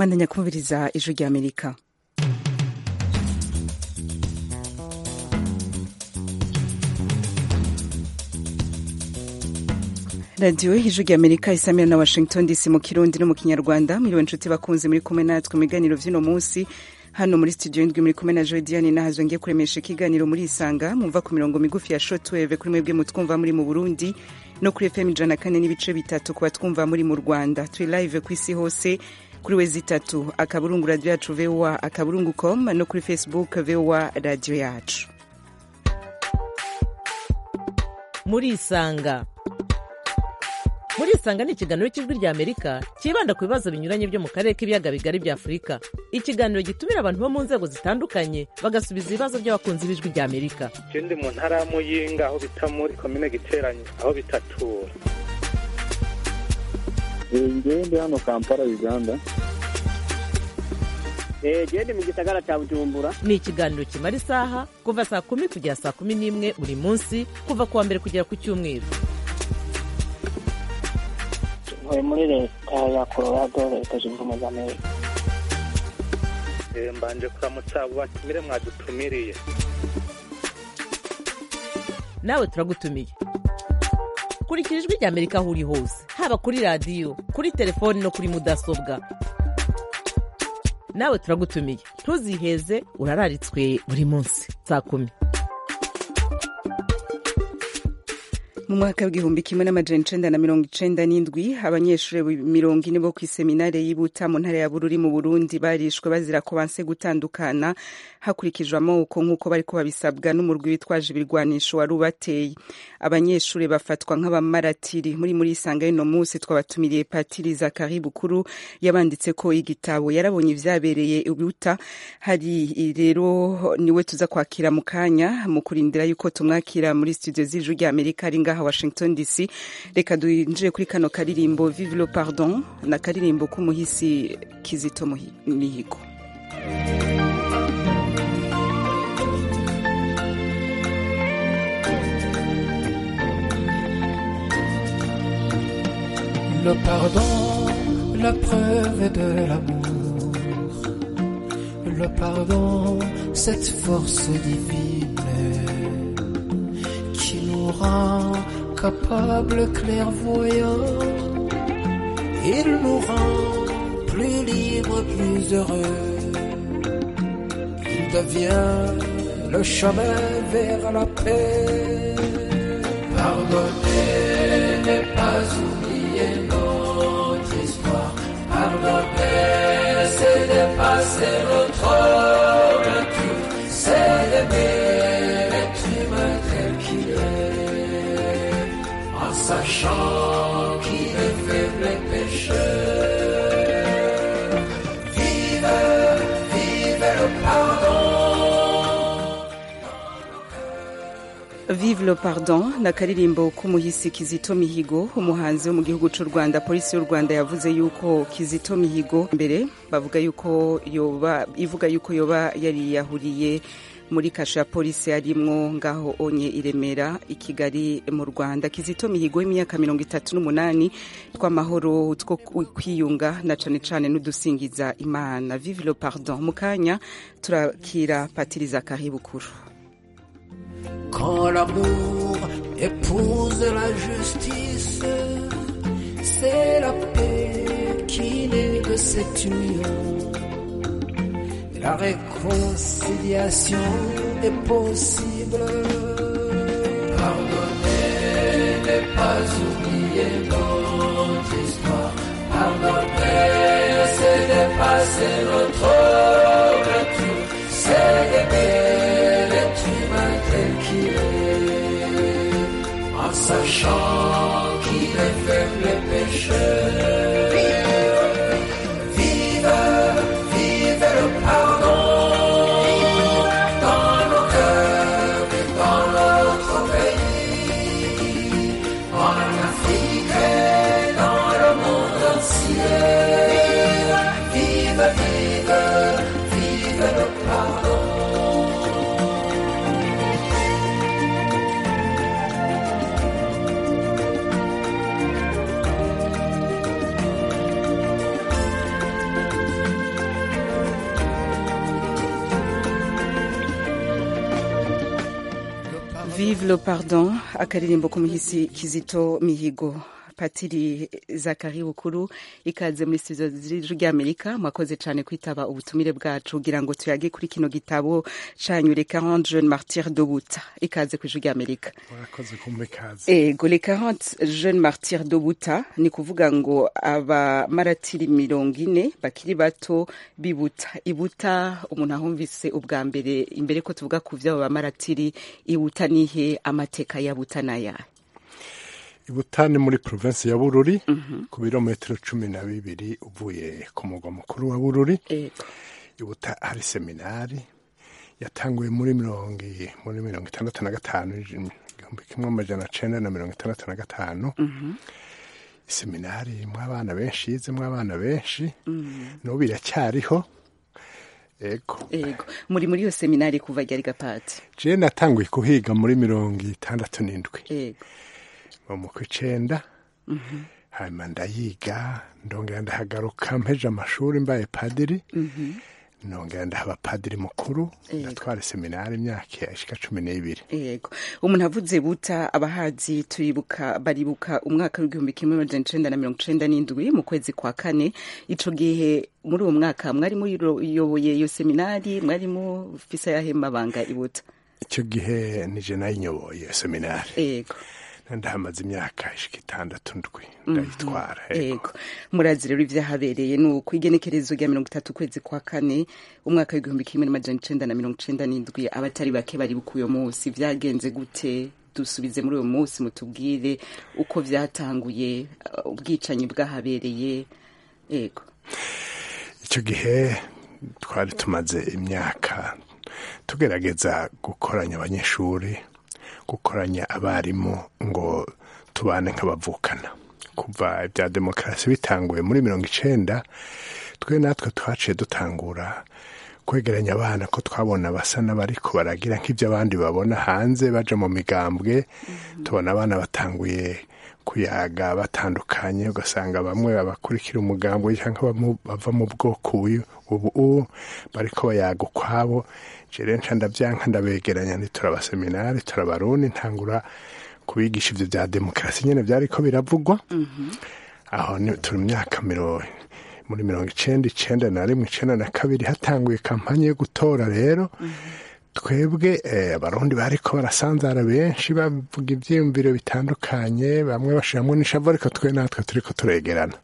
mwandanya kumviriza ijwi rya amerika radiyo y'ijwi rya amerika isamira na washington dc mu kirundi no mu kinyarwanda mwiriwe nshuti bakunze muri kumwe natwe mu biganiro vy'uno munsi hano muri studio indwi muri kumwe na jodiane nahazo ngiye kuremesha ikiganiro muri isanga mumva ku mirongo migufi ya shortwave kuri mwebwe mutwumva muri mu burundi no kuri fm ijana kane n'ibice bitatu kuba twumva muri mu rwanda turi live ku isi hose kuri wezi itatu akaburungu radio yacu voa akaburungu com no kuri facebook voa radio yacu muri isanga muri isanga ni ikiganiro cy'ijwi rya amerika cyibanda ku bibazo binyuranye byo mu karere k'ibiyaga bigari bya afurika ikiganiro gitumira abantu bo mu nzego zitandukanye bagasubiza ibibazo by'abakunzi b'ijwi rya amerika je ndi mu ntara ya muyinga aho bita muri komine giteranyo aho bitatura ngewe ndi hano kampala uganda gende mu gisagara cya bujumbura ni ikiganiro kimara isaha kuva saa kumi kugera saa kumi n'imwe buri munsi kuva ku wa mbere kugera ku cyumweru ntuye muri leta ya colorado leta zunze ubumwe za amerika Eh, mbanje kuramutsa abo batumire mwadutumiriye nawe turagutumiye kurikira ijwi rya amerika aho uri hose haba kuri radiyo kuri telefoni no kuri mudasobwa nawe turagutumiye ntuziheze urararitswe buri munsi saa kumi mu mwaka w'igihumbi kimwe n'amajana icenda na mirongo icenda n'indwi abanyeshuri mirongo ine bo kw'iseminare y'ibuta mu ntara ya bururi mu burundi barishwe bazira ko banse gutandukana hakurikijwe amoko nk'uko bariko babisabwa n'umurwi witwaje ibirwanisho wari ubateye abanyeshuri bafatwa nk'abamaratiri muri muri isanga y'uno munsi twabatumiriye patiri zakari bukuru yabanditse ko igitabo yarabonye ivyabereye ibuta hari rero niwe tuza kwakira mu kanya mu kurindira yuko tumwakira muri studio z'ijwi rya amerika ari ngaha washington dc reka duinjire kuri kano karirimbo vive le pardon na karirimbo k'umuhisi kizito Muhi- mihigo Le pardon, la preuve de l'amour. Le pardon, cette force divine qui nous rend capables, clairvoyants. Il nous rend plus libres, plus heureux. Il devient le chemin vers la paix. Pardonner n'est pas oublier notre histoire. Pardonner, c'est dépasser notre nature. C'est d'aimer l'être humain tel qu'il est. En sachant qu'il est faible et pécheur. Vive, vive le pardon. vive le pardon na karirimbo k'umuhisi kizito mihigo umuhanzi wo mu gihugu cy'u rwanda polisi y'u rwanda yavuze yuko kizito mihigo mbere bavuga yuko yoba ivuga yuko yoba yariyahuriye muri kasho ya polisi yarimwo ngaho onye i remera i kigali mu rwanda kizito mihigo w'imyaka mirongo itatu n'umunani tw'amahoro two kwiyunga na cane cane n'udusingiza imana vive le pardon mu kanya turakira patiri zakari bukuru Quand l'amour épouse la justice, c'est la paix qui naît de cette union. La réconciliation est possible. Pardonner n'est pas oublier notre histoire. Pardonner, c'est dépasser notre nature. C'est d'aimer l'être humain tel qu'il est. En sachant qu'il est faible et pécheur. Vive, vive le pardon dans nos cœurs et dans notre pays, en Afrique et dans le monde entier. Vive, vive, vive le pardon. vive le pardon akaririmbo k'umuhisi kizito mihigo patiri zakari bukuru ikaze muri studio z'ijwi ry'amerika mwakoze cyane kwitaba ubutumire bwacu kugira ngo tuyage kuri kino gitabo canyu les 40 jeunes martyrs de buta ikaze ku ijwi ry'amerika murakoze kumbe ikaze ego les 40 jeunes martyrs de buta ni kuvuga ngo abamaratiri mirongo ine bakiri bato bibuta ibuta umuntu ahumvise ubwa mbere imbere ko tuvuga ku vy'abo bamaratiri ibuta nihe amateka ya buta n'ayahe ibutani muri provinsi ya bururi ku birometero cumi na bibiri uvuye ku mugwa mukuru wa bururi ego ibuta hari seminari yatanguye muri mirongo i- muri mirongo itandatu na gatanu igihumbi kimwe amajana cenda na mirongo itandatu na gatanu seminari irimwo abana benshi yizemwo abana benshi n'ubu iracyariho ego ego muri muri iyo seminari kuva ryari gapati je natanguye kuhiga muri mirongo itandatu n'indwi ego mu kw'icenda hanyuma ndayiga ndongera ndahagaruka mpeje amashuri mbaye padiri nongera ndahaba padiri mukuru ndatwara seminari imyaka ishika cumi n'ibiri yego umuntu avuze buta abahazi turibuka baribuka umwaka w'igihumbi kimwe amajana icenda na mirongo icenda n'indwi mu kwezi kwa kane ico gihe muri uwo mwaka mwari muyoboye iyo seminari mwari mufise ayahe mabanga ibuta icyo gihe nije nayinyoboye iyo seminari yego ndahamaze imyaka ishika itandatu ndwi ndayitwara yego yego murazi rero ivyahabereye ni uko igenekerezo rya mirongo itatu ukwezi kwa kane umwaka w'igihumbi kimwe n'amajana icenda na mirongo icenda n'indwi abatari bake baribuka uyo munsi vyagenze gute dusubize muri uyo munsi mutubwire uko vyatanguye uh, ubwicanyi bwahabereye yego icyo gihe twari tumaze imyaka tugerageza gukoranya abanyeshuri gukoranya abarimu ngo tubane nk'abavukana kuva ibya demokarasi bitanguye muri mirongo icenda twe natwe twaciye dutangura kwegeranya abana ko twabona basa n'abariko baragira nk'ibyo abandi babona hanze baja mu migambwe tubona abana batanguye kuyaga batandukanye ugasanga bamwe babakurikira umugambwe cyangwa bamu- bava mu bwoko uyu ubu ubu bariko bayaga ukwabo jere nca ndavyanka ndabegeranya nti turabaseminari turabarundi ntangura kubigisha ivyo vya demokarasi nyene vyariko biravugwa aho ni turi mu myaka miro muri mirongo icenda icenda na rimwe icenda na kabiri hatanguye kampanye yo gutora rero twebwe eh, abarundi bariko barasanzara benshi bavuga ivyiyumviro bitandukanye bamwe bashiramwo n'ishavu ariko twe natwe turiko turegerana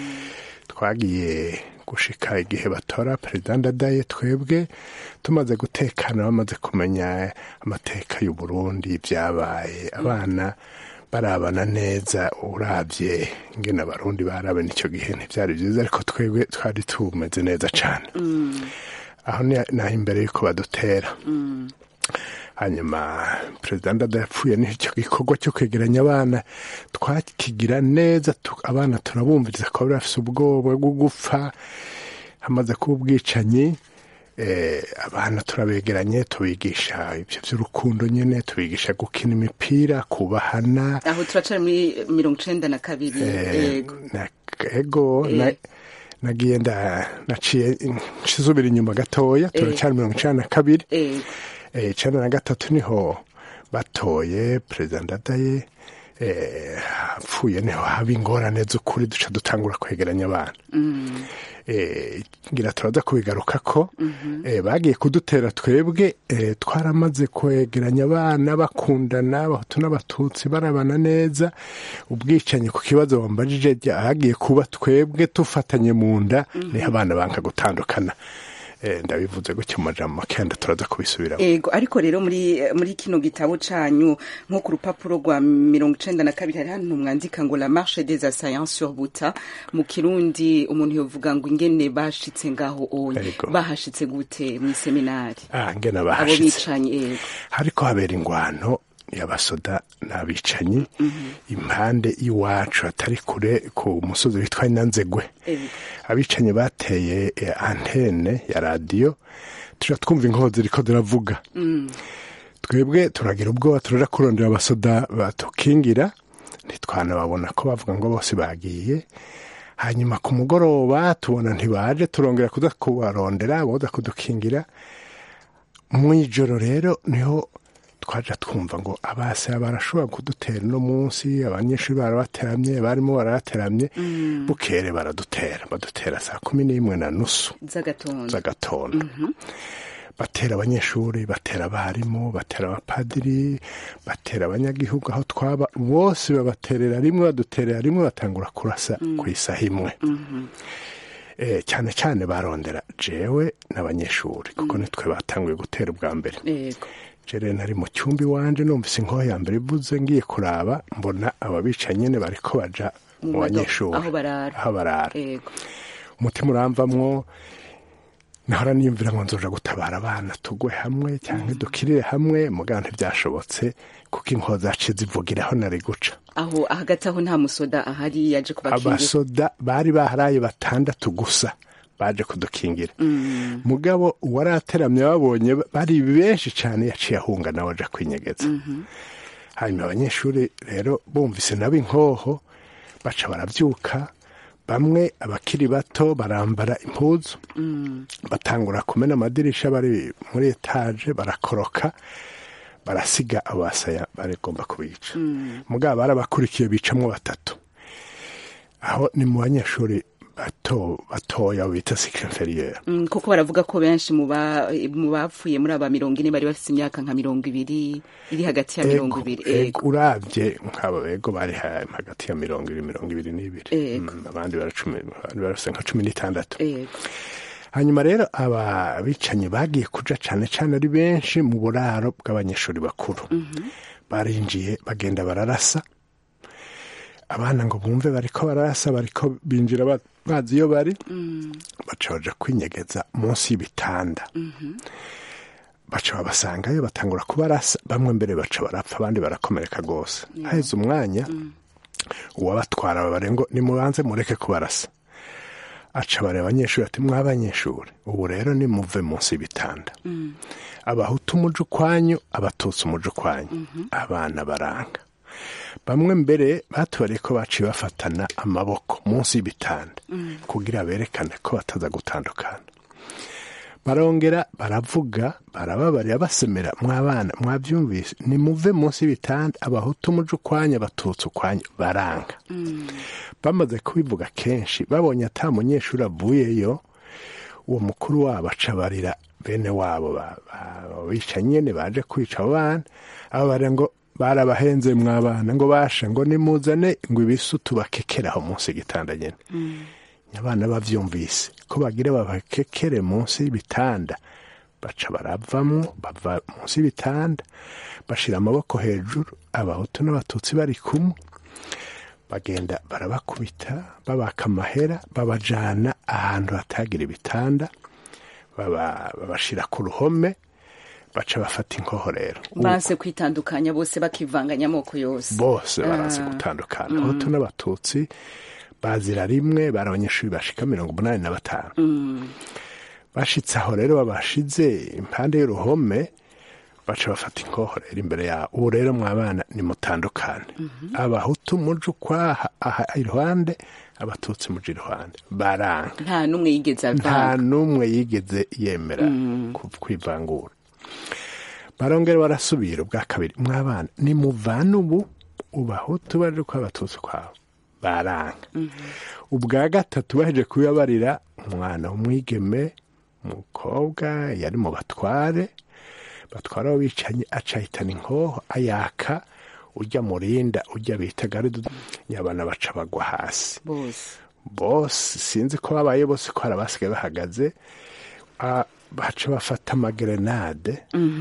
twagiye gushika igihe batora perezida ndadaye twebwe tumaze gutekana bamaze kumenya amateka y'u Burundi byabaye abana barabana neza uravye ingene abarundi barabana icyo gihe ntivyari vyiza ariko twebwe twari tumeze neza cane aho ni naho imbere yuko badutera hanyuma perezida ndada yapfuye n'icyo gikorwa cyo kwegeranya abana twakigira neza tu- abana turabumviriza ko bari bafise ubwoba bwo gupfa hamaze kuba ubwicanyi eh, abana turabegeranye tubigisha ibyo by'urukundo nyine tubigisha gukina imipira kubahana aho turacari muri mirongo icenda na kabiri yego na- ego na- Eh. nagiye nda naciye nsubira inyuma gatoya turacyari mirongo icana na kabiri yego eh, icenda na gatatu niho batoye perezida ndadaye eh, apfuye niho haba ingorane z'ukuri duca dutangura kwegeranya abana eh, ngira turaza kubigaruka ko eh, bagiye kudutera twebwe eh, twaramaze kwegeranya abana bakundana abahutu n'abatutsi barabana neza ubwicanyi ku kibazo wambajije hagiye kuba twebwe tufatanye mu nda niho abana banka gutandukana eh, ndabivuze gutyo mu majambo makenda turaza kubisubiramo ego ariko rero muri muri kino gitabo canyu nko ku rupapuro rwa mirongo icenda na kabiri hari hantu mwandika ngo la marche des assaillants sur buta mu kirundi umuntu yovuga ngo ingene bashitse ngaho onye Ego. bahashitse gute mw'iseminari ah ngena abo bahashitse bicanyi ego hariko habera ingwano y'abasoda n'abicanyi impande y'iwacu atari kure ku musozi witwa inanzegwe Ego. abicanyi bateye eh, antene ya radiyo tuja twumva inkoho ziriko ziravuga twebwe turagira ubwoba turaja kurondera abasoda batukingira ntitwanababona ko bavuga ngo bose bagiye hanyuma ku mugoroba tubona ntibaje turongera kuza kubarondera boza kudukingira mu ijoro rero niho twaja twumva ngo abasaya barashobora kudutera uno munsi abanyeshuri barabateramye barimo barabateramye bukere baradutera badutera saa kumi n'imwe na nusu z'agatondo z'agatondo batera abanyeshuri batera abarimu batera abapadiri batera abanyagihugu aho twaba bose babaterera rimwe baduterera rimwe batangura kurasa ku isaha imwe Eh, cyane cyane barondera jewe n'abanyeshuri kuko nitwe batanguye gutera ubwa mbere yego jere nari mu cyumba iwanje numvise inkoho ya mbere ivuze ngiye kuraba mbona ababica nyene bariko baja Mu mu modoka, banyeshuri aho barara. aho barara yego umutima uramvamwo nahora niyumvira ngo nzoja gutabara abana tugwe hamwe cyangwa dukirire hamwe mugabo ntibyashobotse kuko inkoho zaciye zivugira aho nari guca aho hagati aho nta musoda ahari yaje kubakingira abasoda bari baharaye batandatu gusa baje kudukingira mugabo uwarateramye babonye bari benshi cyane yaciye ahunga nawe aja kwinyegeza hanyuma abanyeshuri rero bumvise nabo inkoho baca barabyuka bamwe abakiri bato barambara impuzu batangura kumena amadirisha bari muri etaje barakoroka barasiga abasaya barigomba kubica mugabo barabakurikiye bicamwo batatu aho ni mu banyeshuri bato batoya bita sikire inferieur Mm, kuko baravuga ko benshi mu ba- mu bapfuye muri aba mirongo ine bari bafite imyaka nka mirongo ibiri iri hagati ya mirongo ibiri ego urabye nk'abo ego bari ha- hagati ya mirongo ibiri mirongo ibiri n'ibiri Ego. Mm, abandi baracumi abandi barafite nka cumi n'itandatu yego hanyuma rero aba bicanyi bagiye kuja cane cane ari benshi mu buraro bw'abanyeshuri bakuru barinjiye bagenda bararasa abana ngo bumve bariko bararasa bariko binjira ba- bazi iyo bari baca baja kwinyegeza munsi y'ibitanda baca babasangayo batangura kubarasa bamwe mbere baca barapfa abandi barakomereka rwose haheze umwanya uwabatwara babare ngo nimubanze mureke kubarasa aca bareba abanyeshuri ati mw'abanyeshuri ubu rero nimuve munsi y'ibitanda abahutu umuje ukwanyu abatutsi umuje ukwanyu abana baranga bamwe mbere batubariye ko baciye bafatana amaboko munsi y'ibitanda kugira berekane ko bataza gutandukana barongera baravuga barababarira basemera mw'abana mwabyumvise nimuve munsi y'ibitanda abahutu umuje ukwanyu abatutsi ukwanyu baranga bamaze kubivuga kenshi babonye ata munyeshuri avuyeyo uwo mukuru wabo acabarira bene wabo ba- ba- bica nyene baje kwica abo bana abo barira ngo barabahenze mw'abana ngo basha ngo nimuzane ngo ibisu tubakekeraho munsi y'igitanda nyene abana bavyumvise ko bagira babakekere munsi y'ibitanda baca baravamwo bava munsi y'ibitanda bashira amaboko hejuru abahutu n'abatutsi bari kumwe bagenda barabakubita babaka amahera babajana ahantu hatagira ibitanda baba- babashira ku ruhome baca bafata inkoho rero banse kwitandukanya bose bakivanganya amoko yose bose barazi gutandukana abahutu n'abatutsi bazira rimwe bari abanyeshuri bashika mirongo umunani na batanu bashitse aho rero babashize impande y'uruhome baca bafata inkoho rero imbere yabo ubu rero mwabana nimutandukane abahutu muje ukwaha aha iruhande abatutsi muje iruhande baranga nta n'umwe yigeze nta avanga n'umwe yigeze yemera ku- kwivangura barongera barasubira ubwa kabiri mwabana nimuvana ubu ubahutu baje ko abatutsi kwabo baranga ubwa gatatu baje kubibabarira umwana w'umwigeme umukobwa yari mu batware batwara abo bicanyi acahitana inkoho ayaka ujya murinda ujya bita garidu nyabana baca bagwa hasi bose bose sinzi ko babaye bose ko hari abasigaye bahagaze ah, baca bafata amagerenade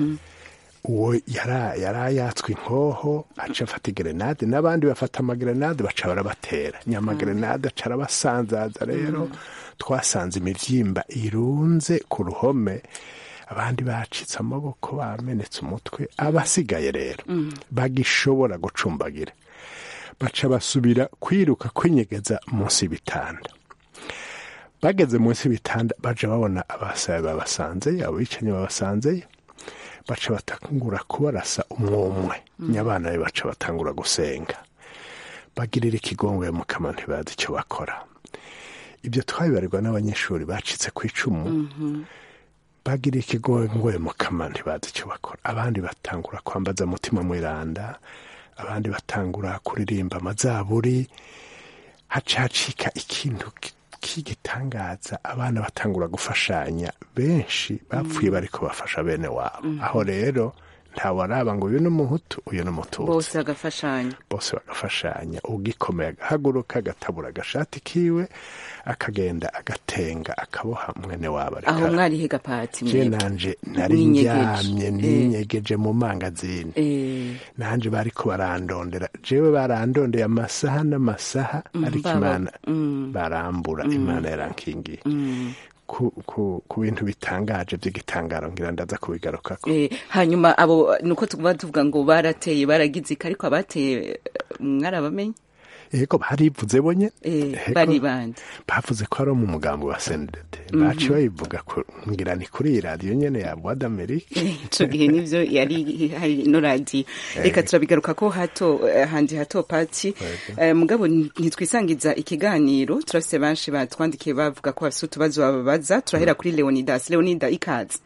uwo yara yari yatswe inkoho aca afata igerenade n'abandi bafata amagerenade baca barabatera nyamagerenade aca arabasanzaza rero twasanze imivyimba irunze ku ruhome abandi bacitse amaboko bamenetse umutwe abasigaye rero bagishobora gucumbagira baca basubira kwiruka kwinyegeza munsi y'ibitanda bageze munsi y'ibitanda baja babona abasabe babasanzeyo abo bicanyi babasanzeyo baca batangura kubarasa umwumwe nyabana be baca batangura gusenga bagirira ikigongwe mu kanwa ntibazi icyo bakora ibyo twabibarirwa n'abanyeshuri bacitse ku icumu bagira ikigoye mu kama ntibazi icyo bakora abandi batangura kwambaza mutima mwiranda abandi batangura kuririmba amazaburi haca hacika ikintu ki- k'igitangaza abana batangura gufashanya benshi bapfuye bariko bafasha bene wabo aho rero ntawaraba ngo uyu ni umuhutu uyu ni umututsi bose bagafashanya bose bagafashanya ugikomeye agahaguruka agatabura agashati kiwe akagenda agatenga akaboha mwene wabo ariko aho mwari higa pati je mwebwe nanje nari Mwinyegeje. ndyamye Eh. ninyegeje mu mangazini Eh, nanje bariko barandondera jewe barandondeye amasaha n'amasaha ariko baba- imana mm. barambura imana yarankingiye ku, ku, ku bintu bitangaje by'igitangaro ngira ndaza kubigarukako eh, hanyuma abo nuko tuba tuvuga ngo barateye baragize iki ariko abateye eh, mwarabamenye yego barivuze bonye Eh, Ego. bari bande bavuze ko ari mu mugambi wa sendede baci bayivuga ku- ngira ni kuri iyi radiyo nyene ya voix d'amerique ico gihe nivyo yari hari no radiyo reka turabigaruka ko hato eh, handi hato pati Eh, mugabo ntitwisangiza ikiganiro turafise benshi batwandikiye bavuga ko bafise utubazo bababaza turahera kuri leonidas leonida ikaze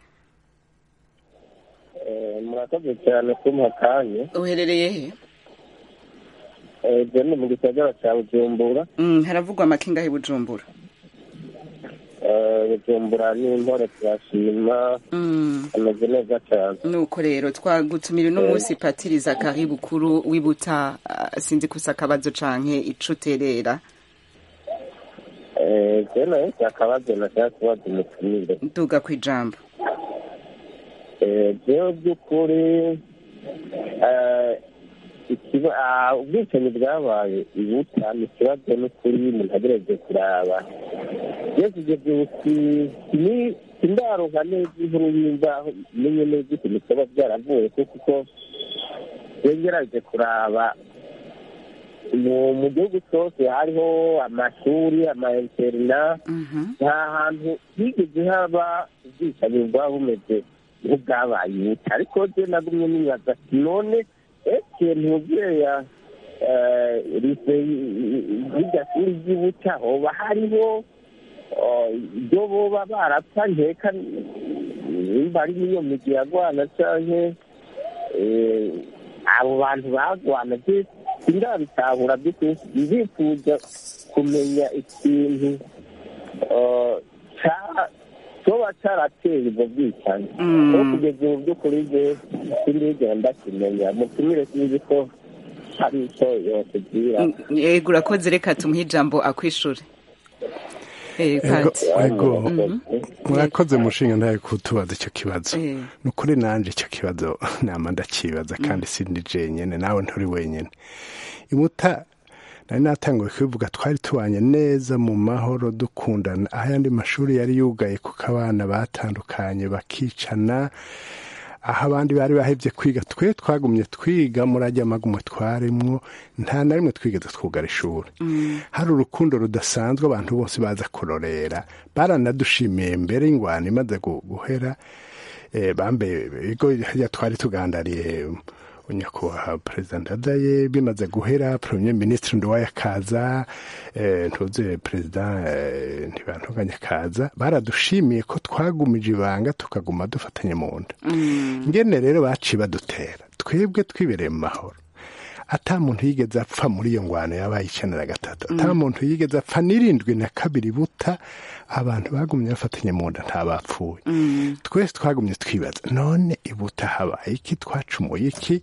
Eh, murakoze cyane kumpa akanya uherereye he Eh, je ni mu gisagara cya bujumbura Mm, haravugwa amakinga he bujumbura Eh, bujumbura n'impore turashima Mm. ameze neza cyane nuko rero twagutumira uno munsi patiriza kari bukuru wibuta ah, sinzi kusa akabazo canke ico uterera Eh, je nayo akabazo nashaka kubaza umutumire nduga kw'ijambo Eh, jewe by'ukuri eh, ikiba- ah, ubwicanyi bwabaye ibuta ni ikibazo n'ukuri umuntu agereje kuraba iyo kugeza ubu si- ni- sindaronka neza inkuru y'imvaho menye neza ikintu kiba byaravuye kuko uko yongeraje kuraba mu mu gihugu cyose hariho amashuri ama interina Mhm. nta hantu higeze haba ubwicanyi bwaba bumeze nk'ubwabaye ibuta ariko je nagumye nibaza ati none ese ntuzeya rise y'irya shuri ry'ibuta hoba hariho eh, ibyo boba barapfa nkeka nimba ari n'iyo migi yagwana canke eh, abo bantu bagwana je sindabitahura by'ukuri ndifuza kumenya ikintu eh, ca- coba carateye ubwo bwicanyi Mm. ko kugeza ubu by'ukuri je sindigenda kimenya mutumire sinzi ko hari ico yotubwira Mm, yego urakoze reka tumuhe ijambo akwishure Eh, Ego, Pati. ego Mhm. mwakoze mushinga ntaye kutubaza icyo kibazo Eh. ni ukuri nanje icyo kibazo nama ndakibaza kandi sindi jenyene nawe nturi wenyene ibuta nari natanguye kubivuga twari tubanye neza mu mahoro dukundana aho ayandi mashuri yari yugaye kuko abana batandukanye bakicana aho abandi bari bahevye kwiga twe twagumye twiga muri ajya magumwe twarimwo nta na rimwe twigeze twugara ishuri hari urukundo rudasanzwe abantu bose baza kurorera baranadushimiye mbere ingwano imaze gu- guhera eh, bambe ibigo harya twari tugandariye nyakubahwa perezida ndadaye bimaze guhera premier ministre nduwaye akaza eh, ntuze perezida eh, ntibantunganya akaza baradushimiye ko twagumije ibanga tukaguma dufatanye mu nda ngene rero baciye badutera twebwe twibereye mu mahoro ata muntu yigeze apfa muri iyo ngwano yabaye icenda na gatatu ata muntu yigeze apfa n'irindwi na kabiri buta abantu bagumye bafatanye mu nda nta bapfuye twese twagumye twibaza none ibuta habaye iki twacumuye iki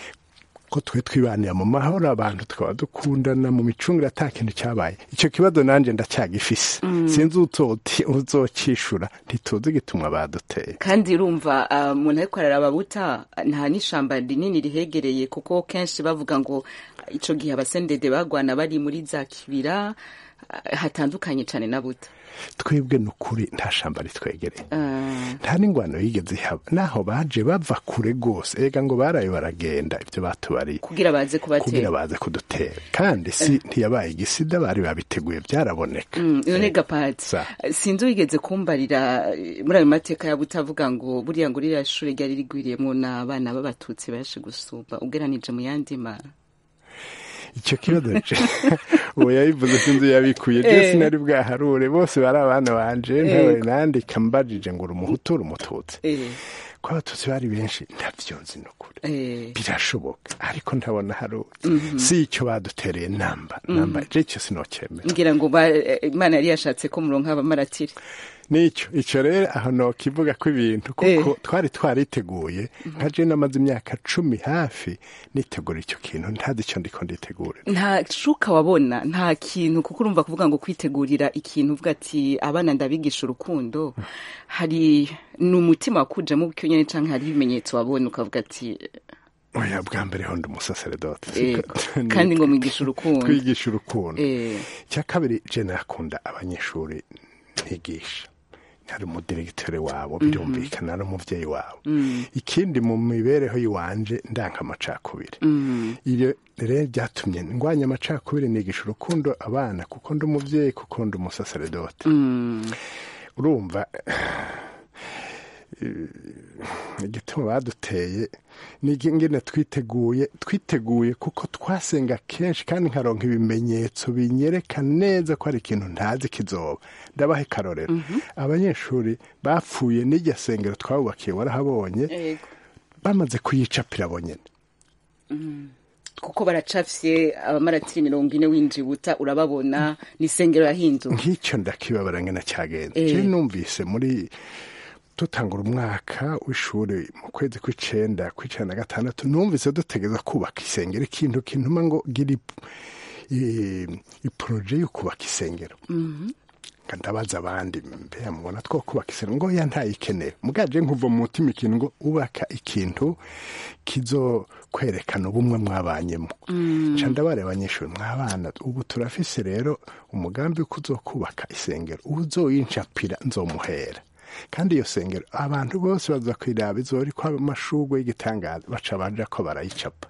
ko twe twibanira mu mahoro abantu tukaba dukundana mu micungire ata kintu cyabaye icyo kibazo nanjye ndacyagifise sinzi uzoti- uzocishura ntituzi gitumwa baduteye kandi urumva ah, umuntu ariko araraba buta nta n'ishamba rinini rihegereye kuko kenshi bavuga ngo ico gihe abasendede bagwana bari muri za kibira ah, hatandukanye cane na buta twebwe ni ukuri nta shamba ritwegereye Ah, nta n'ingwano yigeze ihaba naho baje bava kure rwose ega ngo baraye baragenda ibyo batubariye kugira baze kugira kubatera baze kudutera kandi si ntiyabaye igisida bari babiteguye byaraboneka Mm, none gapati Sa. sinzi wigeze kumbarira eh, muri ayo mateka ya butavuga ngo buriya ngo ririya shure ryari rigwiriyemwo n'abana b'abatutsi benshi gusumba ugeranije mu yandi ma icyo kibazo je uwo yabivuze sinzi yabikuye je Eh. sinari bwaharure bose bari abana banje Eh. ntawe nandika mbajije ngo uri umuhutu uri umututsi Eh, ko abatutsi bari benshi ntavyo nzi nukuri eh, birashoboka ariko ntabona hari si icyo badutereye namba namba je icyo sinokemera ngira ngo ba- eh, imana yari yashatse ko muronka abamaratiri nicyo icyo rero aho nokivuga ko ibintu kuko twari twariteguye nka je namaze imyaka cumi hafi nitegura icyo kintu ntazi icyo ndiko nditegura nta shuka wabona nta kintu kuko urumva kuvuga ngo kwitegurira ikintu uvuga ati abana ndabigisha urukundo hari ni umutima wakujemo gutyo nyine canke hari ibimenyetso wabona ukavuga ati oya bwa mbere ho ndi umusaseredoti eh, kandi ngo mwigisha urukundo twigisha urukundo Eh, icya kabiri je nakunda abanyeshuri ntigisha hari umudiregitore wabo birumvikana ari umuvyeyi wabo ikindi mu mibereho yiwanje ndanka amacakubiri iyo rero byatumye ndwanya amacakubiri nigisha urukundo abana kuko ndi umuvyeyi kuko ndi umusaseredoti urumva igituma baduteye n'ingene twiteguye twiteguye kuko twasenga kenshi kandi nkaronka ibimenyetso binyereka neza ko hari ikintu ntazi kizoba ndabaha akarorero abanyeshuri bapfuye n'iryo sengero twabubakiye warahabonye yego. bamaze kuyicapira bonyine kuko baracafye abamaratiri mirongo ine winjibuta urababona ni isengero yahinduwe nk'icyo ndakibabara ngena cyagenze Eh. je numvise muri dutangura umwaka w'ishuri mu kwezi kw'icenda kw'icenda na gatandatu numvise dutegereza kubaka isengero ikintu kintuma ngo gira ip- i- iporoje yo kubaka isengero Nga ndabaza abandi mbeya mubona two kubaka isengero ngo ya ntayikeneye mugaje nkuva mu mutima ikintu ngo ubaka ikintu kizo kwerekana ubumwe mwabanyemo nca ndabareba abanyeshuri mwabana ubu turafise rero umugambi wo kuzokubaka isengero uzoyincapira nzomuhera kandi iyo sengero abantu bose baza kwiraba izori ko amashurwe y'igitangaza baca baja ko barayicapa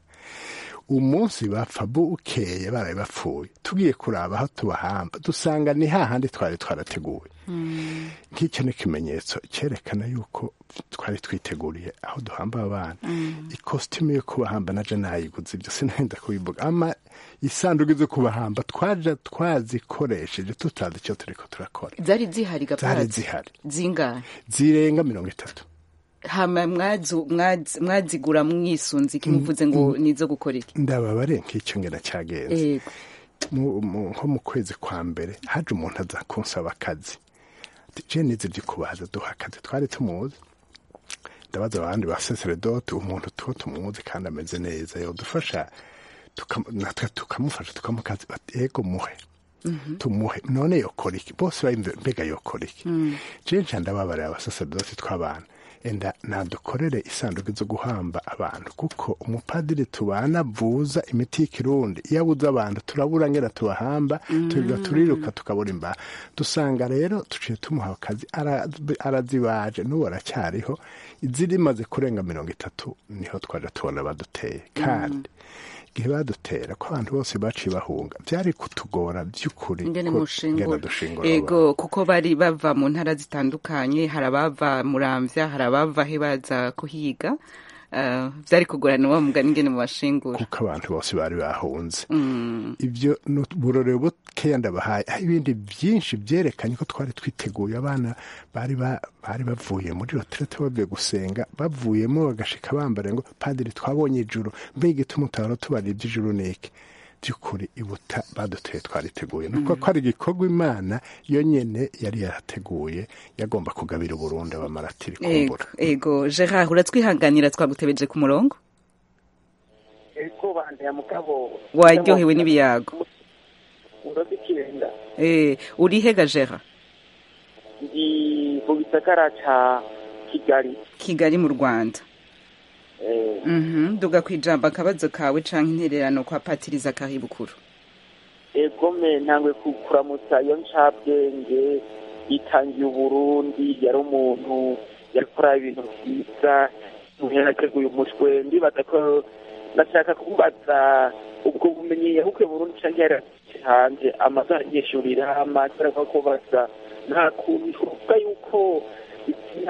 umunsi bapfa bukeye baraye bapfuye tugiye kuraba aho tubahamba dusanga ni hahandi twari twarateguye nk'icyo ni ikimenyetso cyerekana yuko twari twiteguriye aho duhamba abana ikositimu yo kubahamba naje nayiguze ibyo sinenda kubivuga ama isanduku zo kubahamba twaje twazikoresheje tutazi icyo turiko turakora zari zihari zari gaparazi zihari zingahe zirenga mirongo itatu hama mwazu- mwazi- mwazigura mwisunze ikimuvuze ngo nizo gukora iki ndababare nk'icyo ngena cyagenze yego mu- mu- nko mu kwezi kwa mbere haje umuntu aza kunsaba akazi Ati, je nizi byo kubaza duha akazi twari tumuzi ndabaza abandi ba saseredoti umuntu tuwo tumuzi kandi ameze neza yodufasha tukam- natwe tukamufasha tukamukazi bati ego muhe tumuhe none yokora iki bose bayimve mbega yokora iki je nca ndababarira abasaseredoti tw'abana enda nadukorere isanduku zo guhamba abantu kuko umupadiri tubana avuza imiti y'ikirundi iyo abuze abantu turabura ngera tubahamba turiga turiruka tukabura imbaha dusanga rero tuciye tumuha akazi ara- arazibaje n'ubu aracyariho izirimaze kurenga mirongo itatu niho twaje tubona baduteye kandi igihe badutera ko abantu bose baciye bahunga byari kutugora by'ukuri ingene ko mushingura ngenda dushingura ego kuko bari bava mu ntara zitandukanye hari abava muramvya hari abava he baza kuhiga Eh, vyari kugorana wa mugani ingene mu bashingura kuko abantu bose bari bahunze ibyo ni uburorero bukeya ndabahaye hari ibindi byinshi byerekanye ko twari twiteguye abana bari ba- bari bavuye muri reterete bavuye gusenga bavuyemo bagashika bambara ngo padiri twabonye ijuru mbega igituma utahora tubarira iby'ijuru ni iki by'ukuri ibuta baduteye twariteguye nuko ko ari igikorwa imana yo nyene yari yarateguye yagomba kugabira uburundi abamaratiri ego kumbura ego gerard uratwihanganira twagutebeje ku murongo ego bandaya mugabo waryohewe n'ibiyago uroze ikirenga Eh, uri hega gerard ndi mu gisagara ca kigali kigali mu rwanda Eh, Mhm, duga kwijamba akabazo kawe canke intererano kwa patiriza kahibukuru egome ntangwe ku- kuramutsa iyo ncabwenge yitangiye uburundi yari umuntu yakora ibintu vyiza umuntu yarateguye umutwe ndibaza ko nashaka kubaza ubwo bumenyi yahukuye burundi canke yarasize hanze amazu aranyeshurira amatara ko kubaza nta kuntu twovuga yuko izina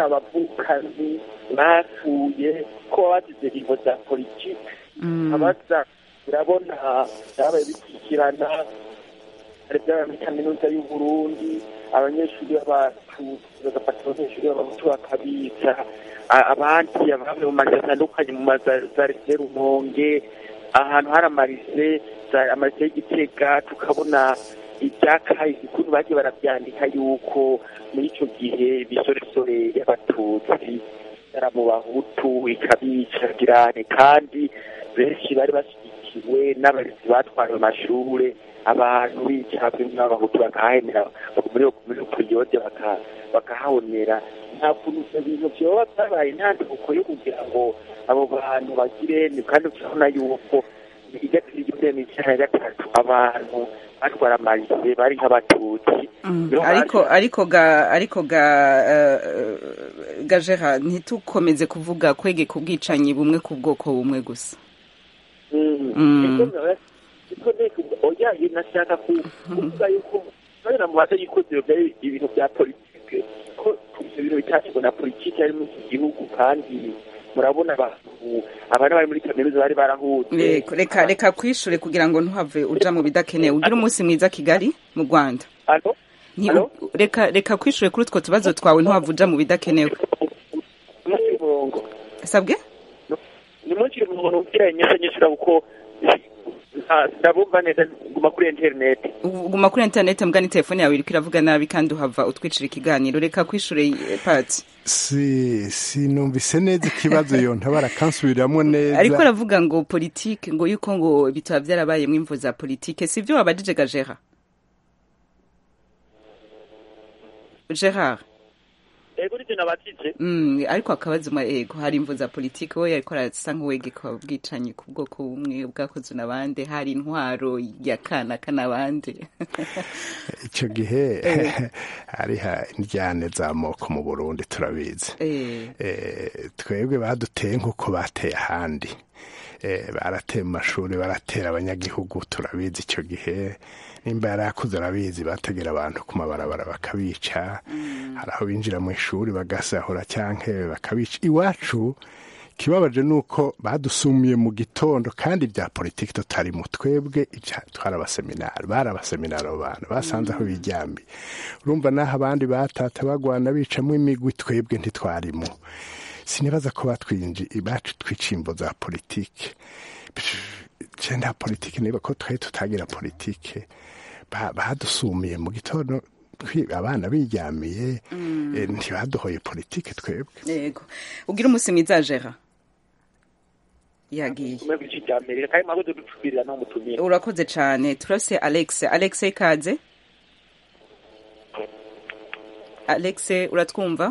abavukanyi bapfuye ko bazize ingo za politike abaza urabona byabaye bikurikirana hari byabaye muri kaminuza y'u Burundi abanyeshuri b'abatutsi bagafata abanyeshuri b'abahutu bakabica a- abandi abavuye mu mazu atandukanye mu mazu za rese rumonge ahantu hari amarise za- amarise y'igitega tukabona ibyakahise ukuntu bagiye barabyandika yuko muri icyo gihe ibisoresore y'abatutsi yari mu bahutu ikabica girane kandi benshi bari bashyigikiwe n'abarezi batwaye amashure abantu b'icyapa n'abahutu bakahahenera muri muri periyode baka- bakahahonera nta kuntu ibyo bintu byoba byabaye intandiko yo kugira ngo abo bantu bagire ni kandi turabona yuko igatira igihumbi n'icyenda na gatatu abantu batwara amarise bari nk'abatutsi Mm, Niho ariko haje- ariko ga ariko ga eh, ga Gerard ntitukomeze kuvuga kwegeka ubwicanyi bumwe ku bwoko bumwe gusa Mm. iko nteko oya nashaka ku- kuvuga yuko kubera mu baza yuko ibyo byari ibintu bya politike ko ibyo bintu bitashyirwa na politike ari muri iki gihugu kandi murabona abantu abana bari muri kaminuza bari barahutse Reka- reka reka kwishure kugira ngo ntuhave uja mu bidakenewe ugire umunsi mwiza Kigali mu Rwanda Alo? Nti- Alo? reka reka kwishure kuri utwo tubazo twawe ntuhave uja mu bidakenewe Munsi y'umurongo sabwe ni munsi y'umurongo ubwira nyese nyishura kuko ah, ndabumva neza guma kuri interineti guma kuri internet mbwa ni telefone yawe iriko iravuga nabi kandi uhava utwicira ikiganiro reka kwishure eh, pati si sinumvise neza ikibazo yonta barakansubiriramo neza ariko aravuga ngo politike ngo yuko ngo bitaba byarabayemwo imvo za politike sivyo wabajije ga Gerard Gerard ego nivyo nabatije Mm, ariko akabazo ma ego hari imvo za politike we yariko arasa nk'uwegeka ubwicanyi ku bwoko bumwe bwakozwe n'abandi hari intwaro ya kanaka n'abandi icyo gihe hariho indyane z'amoko mu burundi turabizi Eh, Eh, twebwe baduteye nk'uko bateye ahandi Eh, barateye mu mashuri baratera abanyagihugu turabizi icyo gihe nimba yari akuze arabizi bategera abantu ku mabarabara bakabica hari aho binjira mu ishuri bagasahura cyangwa bakabica iwacu ikibabaje ni uko badusumiye mu gitondo kandi bya politiki tutari mu twebwe ibya- twari abaseminari bari abaseminari abo bantu basanze aho biryambiye urumva n'aho abandi batata bagwana bicamo imigwi twebwe ntitwarimo sinibaza ko batwinji bacu twicimbo za politike je nta politike niba ko twari tutagira politike Ba- badusumiye mu gitondo twi- abana biryamiye eh, ntibaduhoye politike twebwe yego ugira umunsi mwiza Gerard yagiye kumwe bw'iki cya mbere kandi mwabuze ducubirira no mutumire urakoze cane turase Alex Alex ikaze Alex uratwumva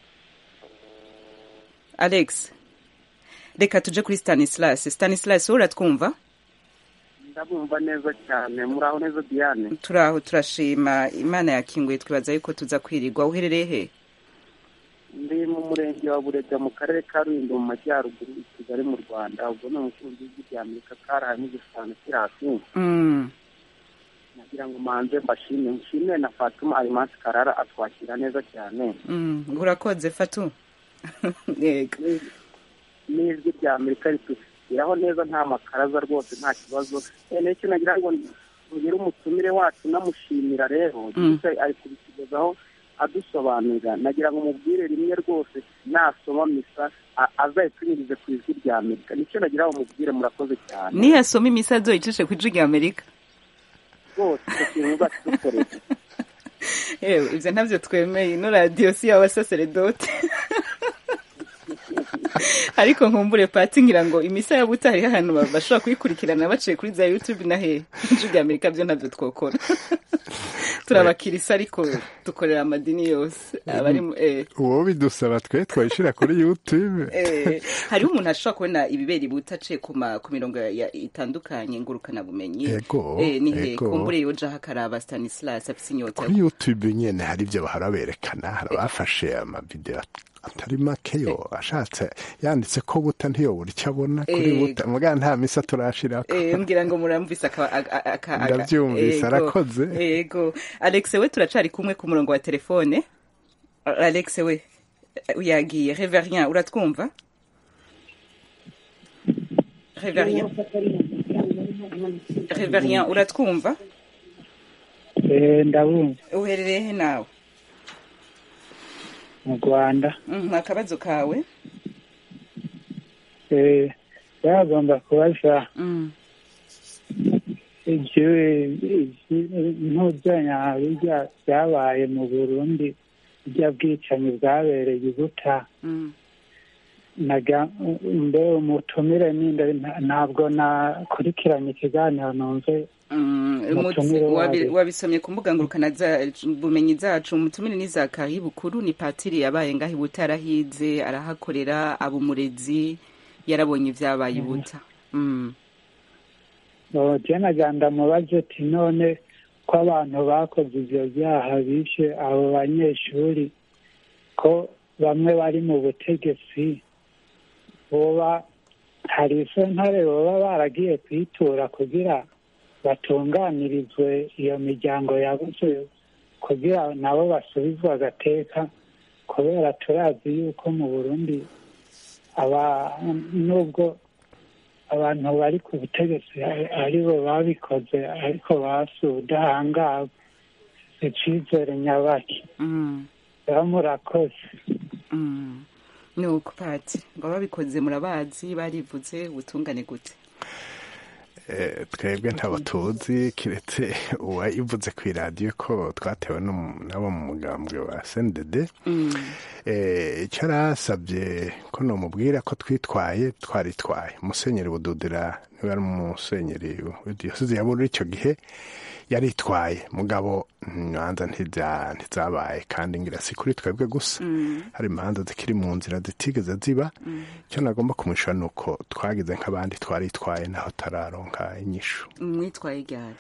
Alex reka tuje kuri Stanislas Stanislas wowe uratwumva ndabumva neza cyane muraho neza diane turaho turashima imana yakinguye twibaza yuko tuza kwirirwa uherereye he ndi mu murenge wa burega mu karere ka rulindo mu majyaruguru i kigali mu rwanda ubwo ni umukunzi w'ijwi rya amerika karahaye n'igishushanyo kiri hasi Mm, nagira ngo manze mbashime nshimire na fatuma arimasi karara atwakira neza cyane mm, urakoze fatu yego n'ijwi rya amerika ritugeraho neza nta makaraza rwose nta kibazo Eh, n'icyo nagira ngo ngire umutumire wacu namushimira rero Mm. gusa ari kubitugezaho adusobanurira nagira ngo mubwire rimwe rwose nasoma misa a- azayitunyurize ku ijwi rya amerika nicyo nagira ngo mubwire murakoze cyane niyasoma imisi azoyicishe ku ijwi rya amerika rwose icyo kintu uzakidukorera yewe ibyo ntabyo twemeye ino radiyo si y'abasaseredoti ariko nkumbure pati ngira ngo imisa ya buta hariho ahantu ba- bashobora kuyikurikirana baciye kuri za youtube na he ijwi rya amerika byo ntabyo twokora turabakirisa ariko dukorera amadini yose abari mu- eh, uwo bidusaba twe twayishyira kuri youtube eh, hariho umuntu ashobora kubona ibibera ibuta aciye ku ma- ku mirongo ya- itandukanye ngurukanabumenyi Ego, eh, ni he ego. kumbure yojaho akaraba stanislas afise inyota kuri youtube nyine hari ibyo bahora berekana hari abafashe amavideo atari make yo ashatse yanditse ko buta ntiyobura icyo abona kuri Ego. buta muga nta misa turashirako Eh, mbwira ngo muramvise aka- aka- aka- aka- Ndabyumvise, Ego, arakoze. Ego. Alex we turacari kumwe ku murongo wa telefone. Alex we eh, yagiye. Reverien uratwumva? Reverien. reverien uratwumva Eh, ndabumva uherereye he nawe mu rwanda Mhm, akabazo kawe Eh, bagomba kubaza Mm. ibyo ntuzanya bijya byabaye mu burundi bijya bwicanyi bwabereye i buta Mm. naga mbe umutumire ninde nta- ntabwo nakurikiranye ikiganiro numve Mm, Umutumire umutsi- wabi- wayo. wabisomye ku mbuga ngurukana za- bumenyi zacu umutumire ni zakari bukuru ni patiri yabaye ngaho ibuta arahize arahakorera aba umurezi yarabonye ibyabaye ibuta Mm. je naga ndamubaze ati none ko abantu bakoze ivyo vyaha bishe abo banyeshuri ko bamwe bari mu butegetsi boba hari isentare boba baragiye kwitura kugira batunganirizwe iyo miryango yabuze kugira nabo basubizwe agateka kubera turazi yuko mu burundi aba nubwo abantu bari ku butegetsi ari- aribo babikoze ariko basi ubudahangarwa icizere nyabaki Mm. baba murakoze Mm. ni uko pati ngo babikoze murabazi barivuze ubutungane gute Eh, twebwe ntabo tuzi kiretse uwayivuze ku iradiyo ko twatewe n'umu- n'abo mu mugambwe wa sendede Mm. Eh, icyo arasabye ko nomubwira ko twitwaye twaritwaye musenyeri bududira niwe ari umusenyeri w'idiyoseze ya bururi icyo gihe yaritwaye mugabo imanza ntibya- ntizabaye kandi ngira si kuri twebwe gusa Mm. hari imanza zikiri mu nzira zitigeze ziba icyo nagomba kumwishyura ni uko twagize nk'abandi twaritwaye naho tararonka inyishu mwitwaye ryari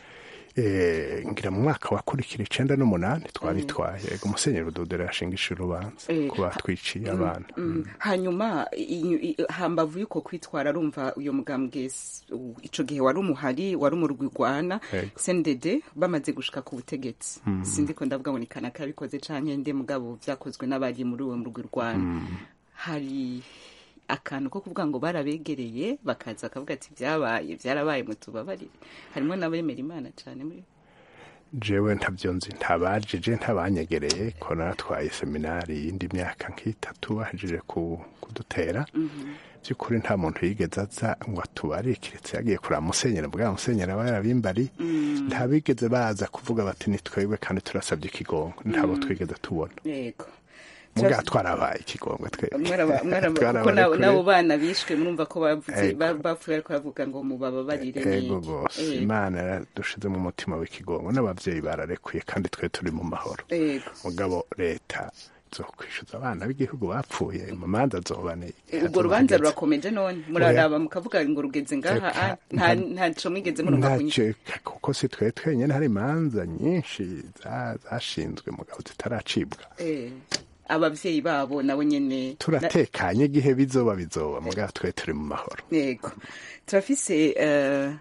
Eh, ngira mu mwaka wakurikira icenda n'umunani twaritwaye ego musenyeri bududira yashingishije urubanza Eh, ku batwiciye abana Mm. hanyuma i- i- hambavu y'uko kwitwara arumva uyo mugambwe s- u- ico gihe wari umuhari wari umurwigwana Yego. sendede bamaze gushika ku butegetsi sinzi ko ndavuga ngo ni kanaka yabikoze canke nde mugabo vyakozwe n'abari muri uwo murwigwana hari akantu ko kuvuga ngo barabegereye bakaza bakavuga ati vyabaye vyarabaye mutubabarire harimo n'abemera imana cane muri jewe ntabyo nzi ntabajije ntabanyegereye ko natwaye seminari y'indi myaka nk'itatu bahejeje ku- kudutera by'ukuri nta muntu yigeze aza ngo atubare kiretse yagiye kureba musenyeri bwa musenyeri aba yarabimbari ntabigeze baza kuvuga bati ni twebwe kandi turasabye ikigongo ntabo twigeze tubona yego muga twarabaye ikigongo twebwe Mwaraba- mwaraba- kuko Twarabaye nabo kure. nabo bana bishwe murumva ko bavuze Ego. ba- bapfuye ariko bavuga ngo mubababarire ego niki. rwose Ego. imana yaradushize mu mutima w'ikigongo n'ababyeyi bararekuye kandi twe turi mu mahoro Ego. mugabo leta zo kwishyuza abana b'igihugu bapfuye mu manza zobane urwo rubanza rurakomeje none muraraba mukavuga ngo rugeze ngaha Eka, ah, nta ntaco mwigeze muronka kunywa ntacyo kuko si twe twenyine hari imanza nyinshi za- zashinzwe mugabo zitaracibwa Eh, abavyeyi babo nabo nyene turatekanye igihe bizoba bizoba mugabo twe turi mu mahoro yego turafise uh,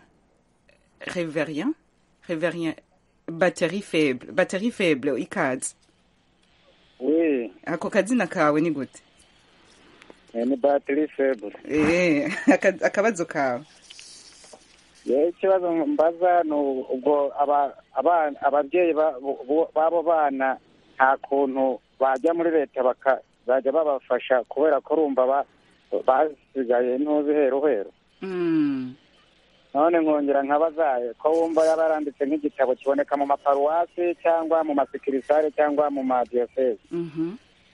reverien reverien batterie faible batterie faible ikaze we ako kazina kawe ni gute ni batiri febure Eh, aka- akabazo kawe yewe ikibazo mbaza ni ubwo aba- abana- ababyeyi ba- bo- b'abo bana nta kuntu bajya muri leta bakazajya babafasha kubera ko urumva ba- basigaye ntuzi heru heru Mm, none nkongera nkabazaye ko wumva yaba yaranditse nk'igitabo kiboneka mu maparuwasi cyangwa mu masikirisare cyangwa mu madiyoseze mhm.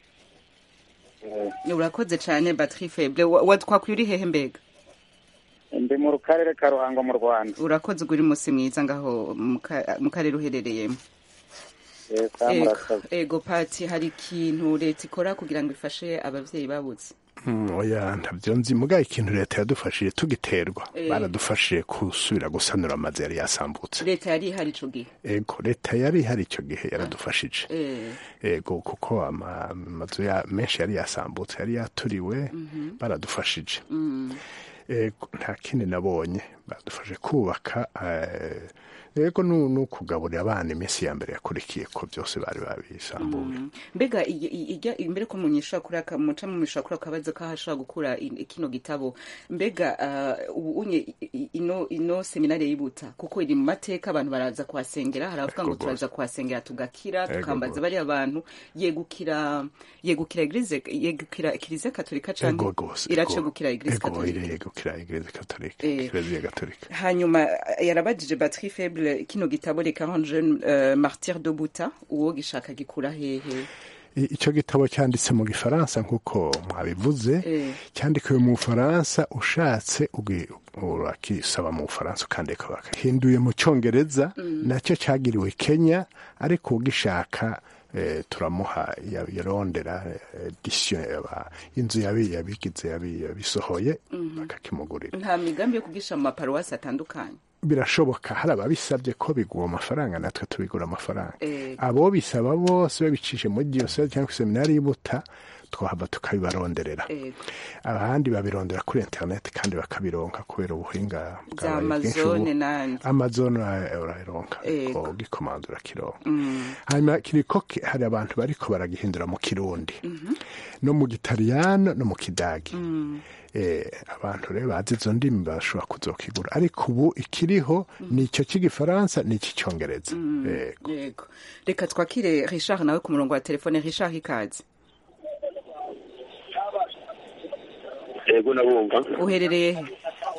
urakoze cane batterie faible Wa- wa- twakwiye uri hehe mbega ndi mu karere ka ruhango mu rwanda urakoze ugura umunsi mwiza ngaho mu ka- mu karere uherereyemo Yesa, ego murakoze ego pati hari ikintu leta ikora kugira ngo ifashe abavyeyi babuze Mm, oya ntabyo nzi mugabo ikintu leta yadufashije tugiterwa Eh. baradufashije gusubira gusanura amazu yari yasambutse leta yari ihari ico gihe ego leta yari ihari icyo gihe yaradufashije Eh, ego kuko ama- amazu ya menshi yari yasambutse yari yaturiwe baradufashije mm, ego nta kindi nabonye badufashe kubaka eh, yego nu- n'ukugaburira abana iminsi ya mbere yakurikiye ko byose bari babisambuye mbega ijya- ijya imbere ko munyishura kuri aka muca mu mishura kuri akabazo ko hashobora gukura i- kino gitabo mbega ah, ubu unye i- i- ino ino seminari yibuta kuko iri mu mateka abantu baraza kuhasengera hari abavuga ngo Ego turaza kuhasengera tugakira Ego tukambaza gose. bariya bantu yegukira yegukira eglise yegukira kiliziya katolika ego canke rwose irace ego. gukira eglise ego katolika yegukira eglise katolika Eh. kiliziya katolika hanyuma yarabajije batterie faible kino gitabo les 40 jeunes euh, martyrs de buta uwo gishaka gikura hehe I- icyo gitabo cyanditse mu gifaransa nk'uko mwabivuze Eh. cyandikiwe mu bufaransa ushatse ugi- urakisaba mu bufaransa ukandika bakahinduye mu cyongereza nacyo cyagiriwe kenya ariko ugishaka eh, turamuha ya- yarondera edisiyo yaba inzu yabi- yabigize yabi- yabisohoye bakakimugurira nta migambi yo kugisha mu maparuwasi atandukanye birashoboka hari ababisabye ko bigura amafaranga natwe tubigura amafaranga Eh. abo bisaba bose babicishe muri diyoseze cyangwa seminari y'Ibuta twahava tukabibaronderera Ego. abandi babirondera kuri interineti kandi bakabironka kubera ubuhinga bya bwabaye bwinshi amazone ubu. n'andi amazon ura- urayironka Ego. ugikomanda urakironka hanyuma kiriko ki- hari abantu bariko baragihindura mu kirundi no mu gitaliyano no mu kidagi eh, abantu rero bazi izo ndimi bashobora kuzokigura ariko ubu ikiriho ni icyo cy'igifaransa ni icy'icyongereza Yego. yego reka twakire richard nawe ku murongo wa telefone richard ikaze ego nabumva uherereye he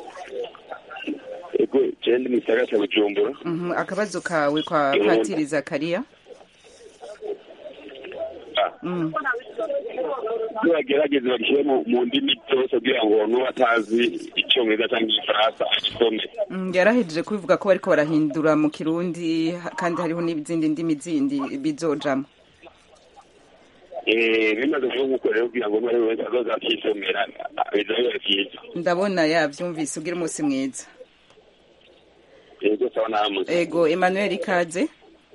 ego jewe ndi mu gisagara cya bujumbura Mhm, akabazo kawe kwa Eh. patiri zakariya Mm. iyo bagerageza bagishyire mu mu ndimi zose kugira ngo n'uwo atazi icyongereza cyangwa igifaransa agisome Mm, yarahejeje kubivuga ko bariko barahindura mu kirundi ha- kandi hariho n'izindi ndimi zindi bizojamo Eh, bimaze kuba nk'uko rero kugira ngo n'uwo wese azoza akisomera biza biba byiza ndabona yavyumvise ugira umunsi mwiza ego sawa namwe ego emmanuel ikaze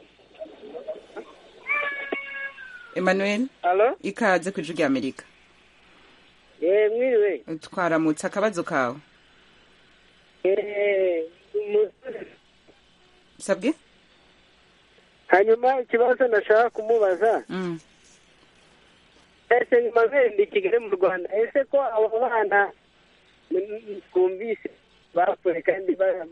emmanuel Alo? ikaze ku ijwi ry'amerika Eh, mwiriwe. twaramutse akabazo kawe Eh, mu- sabwe hanyuma ikibazo nashaka kumubaza Mm. ese Emmanuel ndi kigali mu rwanda ese ko abo bana mm, twumvise bapfuye kandi ba-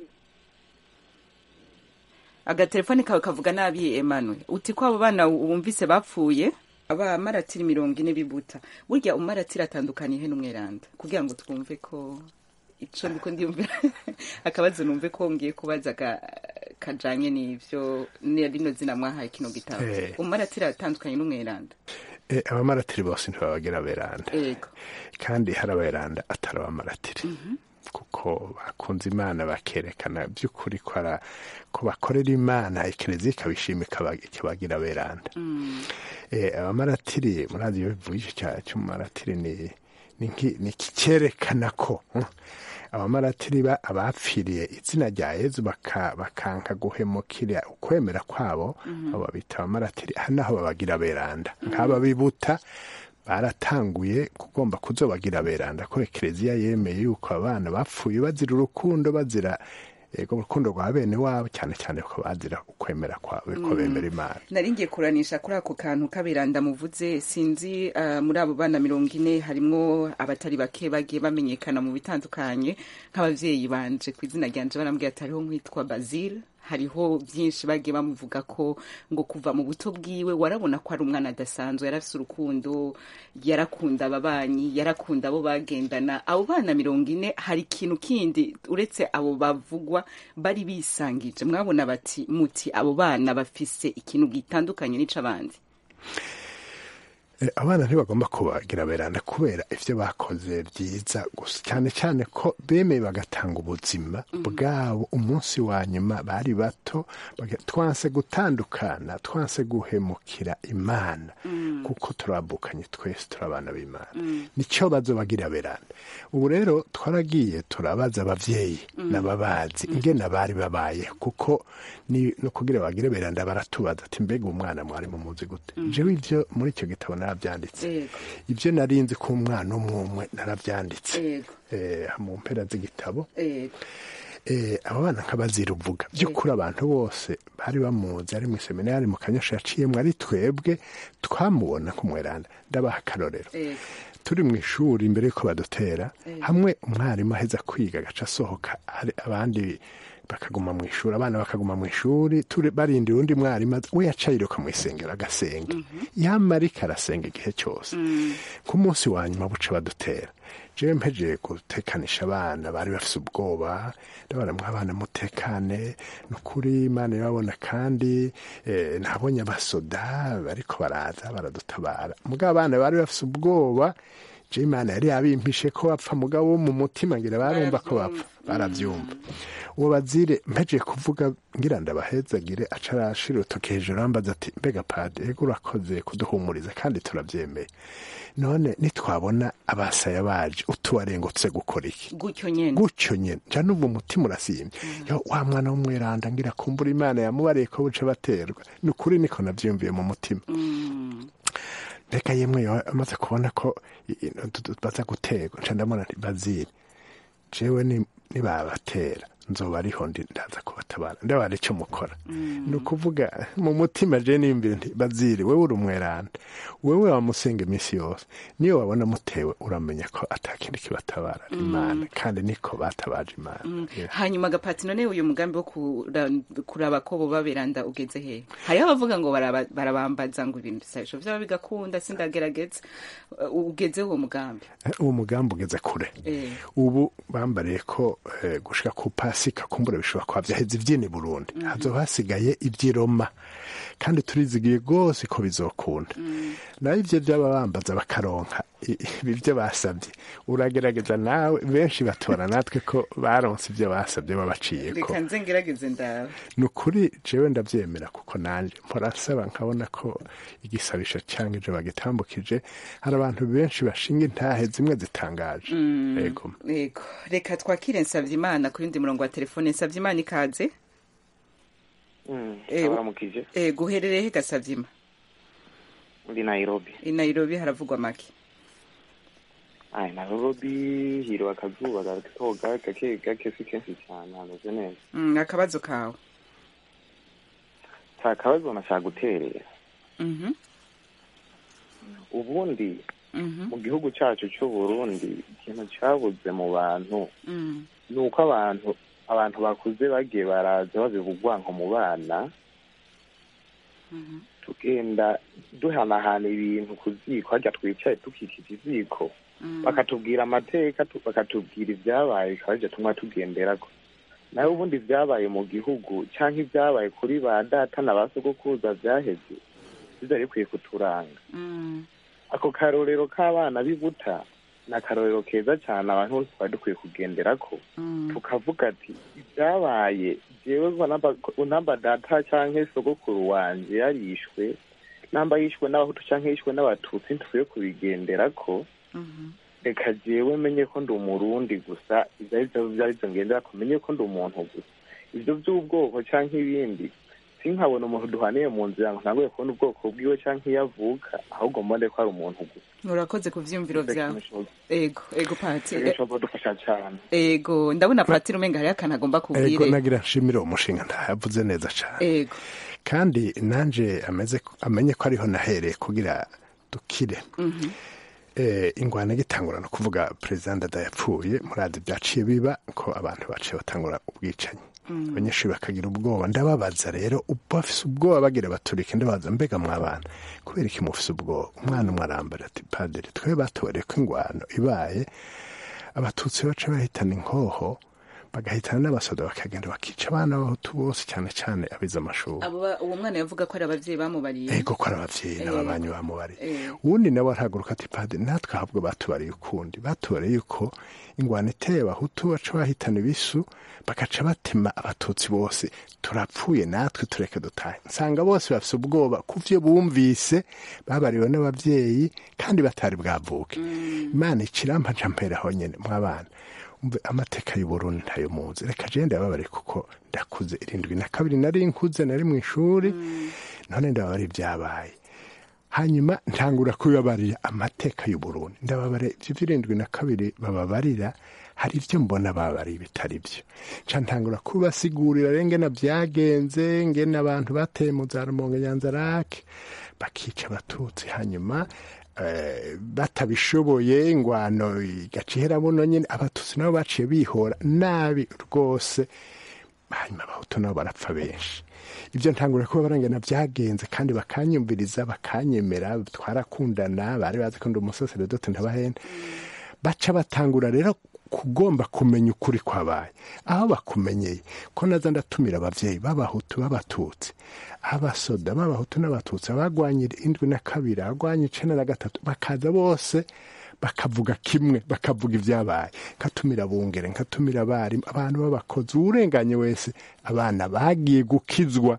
agatelefoni kawe kavuga nabi emmanuel uti ko abo bana wumvise bapfuye abamaratiri mirongo ine bibuta burya umaratiri atandukaniye he n'umweranda kugira ngo twumve ko ico ndiko ndiyumvira akabazo numve ko ngiye kubaza ka- kajanye n'ivyo ni rino zina mwahaye kino gitabo Eh. umaratiri atandukanye n'umweranda Eh, abamaratiri bose ntibabagira beranda ego kandi hari aberanda atari abamaratiri kuko bakunze imana bakerekana by'ukuri ko ara- ko bakorera imana ekereziya ikabishima ikaba- ikabagira beranda Eh, abamaratiri murazi iyo bivuye icyo cyaha cy'umumaratiri ni ni nki- ni iki cyerekana ko hmm, abamaratiri ba abapfiriye izina rya yezu baka- bakanka guhemukira ukwemera kwabo abo babita abamaratiri aha naho babagira beranda nk'aba bibuta baratanguye kugomba kuzobagira beranda ko ekereziya yemeye yuko abana bapfuye bazira urukundo bazira ego urukundo rwa bene wabo cyane cyane ko bazira ukwemera kwabo ko bemera imana nari ngiye kuranisha kuri ako kantu kabiranda muvuze sinzi ah, muri abo bana mirongo ine harimwo abatari bake bagiye bamenyekana mu bitandukanye nk'abavyeyi banje ku izina ryanje barambwira ati hariho nk'uwitwa bazil hariho byinshi bagiye bamuvuga ko ngo kuva mu buto bwiwe warabona ko ari umwana adasanzwe yarafise urukundo yarakunda ababanyi yarakunda abo bagendana abo bana mirongo ine hari ikintu kindi uretse abo bavugwa bari bisangije mwabona bati muti abo bana bafise ikintu gitandukanye n'ic'abandi Eh, abana ntibagomba kubagira beranda kubera ivyo bakoze byiza gusa cyane cyane ko bemeye bagatanga ubuzima bwabo umunsi wa nyuma bari bato baga- twanse gutandukana twanse guhemukira imana kuko turabukanye twese turi abana b'imana nicyo bazobagira beranda ubu rero twaragiye turabaza abavyeyi n'ababazi ingene bari babaye kuko ni no kugira bagire beranda baratubaza ati mbega umwana mwari mumuzi gute jewe ivyo muri icyo gitabo naravyanditse Yego. ibyo narinzi ko umwana umwe umwe naravyanditse Yego. eh, mu mpera z'igitabo Yego. eh, abo bana nk'abazira uvuga by'ukuri abantu bose bari bamuzi ari mu seminari mu kanyosha yaciyemwo ari twebwe twamubona nk'umweranda ndabaha akarorero Ego. turi mu ishuri imbere y'uko badutera Eh. hamwe umwarimu aheza kwiga agaca asohoka hari abandi bakaguma mu ishuri abana bakaguma mu ishuri turi barindira undi mwarimu aza- we yaca yiruka mu isengero agasenga yamarika arasenga igihe cyose ku munsi wa nyuma buca badutera jewe mpejeye gutekanisha abana bari bafise ubwoba ndabona mwabana mutekane ni ukuri imana irababona kandi eh, nabonye abasoda bariko baraza baradutabara mugabo abana bari bafise ubwoba je imana yari yabimpishe ko bapfa mugabo wo mu mutima ngira barumva ko bapfa baravyumva uwo bazire mpejeye kuvuga ngira ndabahezagire aca arashira urutoki hejuru ambaza ati mbega padi ego urakoze kuduhumuriza kandi turavyemeye none nitwabona abasaya baje utubarengutse gukora iki gutyo nyene gutyo nyene nca numva umutima urasimye yo wa mwana w'umweranda ngira kumbura imana yamubariye ko buce baterwa ni ukuri niko navyiyumviye mu mutima reka yemwe yo amaze kubona ko i- i- tu- tu- baza guterwa nca ndabona nti bazire jewe ni- nibabatera nzoba ariho ndi ndaza kubatabara ndabara icyo mukora ni ukuvuga mu mutima je nimbire nti bazire wewe uri umweranda wewe wamusenga iminsi yose niyo wabona mutewe uramenya ko atakindi kibatabara ari imana kandi niko batabaje imana Yeah. hanyuma agapati none uyu mugambi wo kura- kuraba ko boba beranda ugeze he hariho abavuga ngo baraba- barabambaza ngo ibintu bisabisho vyaba bigakunda sindagerageza Uh, ugeze uwo mugambi Eh, uwo mugambi ugeze kure Eh. ubu bambariye ko eh, gushika ku pasika kumbura bishobora kuba vyaheze ivyini burundi hazoba hasigaye ivy'iroma kandi turizigiye rwose ko bizokunda naho ivyo vyaba bambaza bakaronka i- ibi vyo basabye uragerageza nawe benshi batora natwe ko baronse ivyo basabye babaciyeko reka nze ngerageze ndawe ni ukuri jewe ndavyemera kuko nanje mpora nsaba nkabona ko igisabisho cyangwa ivyo bagitambukije hari abantu benshi bashinga intahe zimwe zitangaje yego yego reka twakire nsavye imana ku yundi murongo wa telefone nsavye imana ikaze Eh, abaramukije eh, guherereye he gasavye ima muri nairobi i nairobi haravugwa make ai nairobi hiriwe akazuba gatoga gake gake si kenshi cyane hameze neza Mm, akabazo kawe nta kabazo nashaka guterera Mhm, ubundi mhm, mu gihugu cyacu cy'uburundi ikintu cyabuze mu bantu mm, ni uko abantu abantu bakuze bagiye baraza babivugwa nko mu bana mhm, tugenda duhanahana ibintu ku ziko harya twicaye dukikije iziko mm. bakatubwira amateka tu- bakatubwira ibyabaye bikaba aribyo tumwa tugenderako nawe ubundi ibyabaye mu gihugu cyangwa ibyabaye kuri ba data na ba sogokuruza byaheze bizari bikwiye kuturanga Mm, ako karorero k'abana b'ibuta ni akarorero keza cyane abantu bose twari dukwiye kugenderako mm, tukavuga ati ibyabaye jewe ngo namba- namba data cyangwa sogokuru wanje yarishwe namba yishwe n'abahutu cyangwa yishwe n'abatutsi ntukwiye kubigenderako mhm, reka jewe menye ko ndi umurundi gusa ibyo ari byo byari byo ngendera ko menye ko ndi umuntu gusa ibyo by'ubwoko cyangwa ibindi sinkabona umuntu duhaniye mu nzira ngo ntanguye kubona ubwoko bwiwe cyangwa iyo avuka ahubwo mbone ko ari umuntu gusa urakoze ku vyiyumviro vyawe ego ego pati eh, bishobora kudufasha cyane ego ndabona patiri umenga hariho akantu agomba ego kubwire nagira nshimire uwo mushinga ntayavuze neza cyane ego kandi nanje ameze amenye ko ariho nahereye kugira dukire Mhm, eh, ingwano igitangura no kuvuga perezida ndada yapfuye murazi byaciye biba ko abantu baciye batangura ubwicanyi abanyeshuri bakagira ubwoba ndababaza rero ubu bafise ubwoba bagira baturike ndabaza mbega mwabana kubera iki mufise ubwoba umwana umwe arambara ati padiri twe batoreye ko ingwano ibaye abatutsi baca bahitana inkoho bagahitana n'abasoda bakagenda bakica abana b'abahutu bose cyane cyane abize amashuri abo ba- uwo mwana yavuga ko ari abavyeyi bamubariye ego ko ari abavyeyi n'ababanyi bamubariye Eh. uwundi nawe arahaguruka ati padiri natwe ahubwo batubariye ukundi batubariye yuko ingwano iteye abahutu baca bahitana ibisu bagaca batema abatutsi bose turapfuye natwe tureke dutahe nsanga bose bafise ubwoba ku vyo bumvise babariwe n'abavyeyi kandi batari bwavuke imana ikirampa nca mperaho nyene mw'abana umve amateka y'uburundi ntayo muzi reka je ndababare kuko ndakuze irindwi na kabiri nari nkuze nari mu ishuri none ndababare ibyabaye hanyuma ntangura kubibabarira amateka y'uburundi ndababare ivyo vy'irindwi na kabiri bababarira hari ibyo mbona baba ari bitari byo nca ntangura kubasigurira rero ngena byagenze ngena abantu bateye mu za rumonge nyanzarake bakica abatutsi hanyuma eh, batabishoboye ingwano igaca ihera buno nyine abatutsi nabo baciye bihora nabi rwose hanyuma abahutu nabo barapfa benshi ibyo ntangura kuba barangana byagenze kandi bakanyumviriza bakanyemera twarakundana bari bazi ko ndi umusaseredote ntabahenda baca batangura rero kugomba kumenya ukuri kwabaye aho bakumenyeye ko naza ndatumira abavyeyi b'abahutu b'abatutsi abasoda b'abahutu n'abatutsi abagwanye indwi na kabiri abagwanye icenda na gatatu bakaza bose bakavuga kimwe bakavuga ibyabaye nkatumira bungere nkatumira abarimu abantu b'abakozi uwurenganye wese abana bagiye gukizwa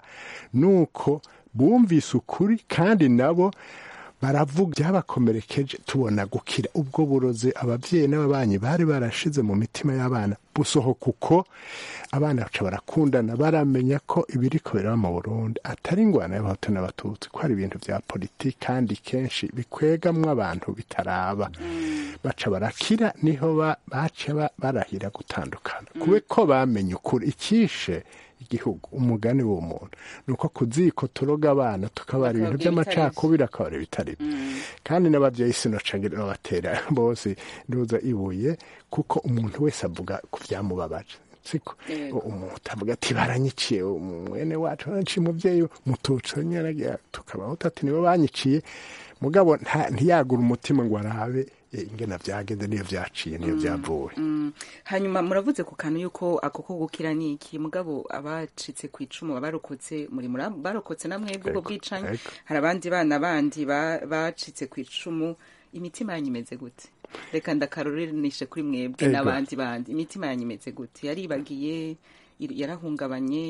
nuko bumvise ukuri kandi nabo baravuga byabakomerekeje tubona gukira ubwo burozi ababyeyi n'ababanyi bari barashize mu mitima y'abana busohoka uko abana baca barakundana baramenya ko ibiri kubera mu burundi atari ingwana y'abahutu n'abatutsi ko hari ibintu bya politiki kandi kenshi bikwegamwo abantu bitaraba baca barakira niho baca barahira gutandukana kube ko bamenye ukuri icyishe igihugu umugani w'umuntu ni uko ku ziko turoga abana tukabara ibintu by'amacakubiri akabara ibitari byo kandi n'ababyeyi sinocagira babatera bose nduza ibuye kuko umuntu wese avuga ku byamubabaje siko umuntu avuga ati baranyiciye mwene wacu baranyiciye umubyeyi mutuco nyaragira tukabaho ati nibo banyiciye mugabo ntiyagura umutima ngo arabe ingena byagenze niyo byaciye niyo byavuye hanyuma muravuze ku kantu yuko ako ko gukira ni iki mugabo abacitse ku icumu barokotse muri barokotse na mwebwe ubwo bwicanyi hari abandi bana bandi bacitse ku icumu imitima yanyu imeze gute reka ndakarurinishe kuri mwebwe n'abandi bandi imitima yanyu imeze gute yaribagiye yarahungabanye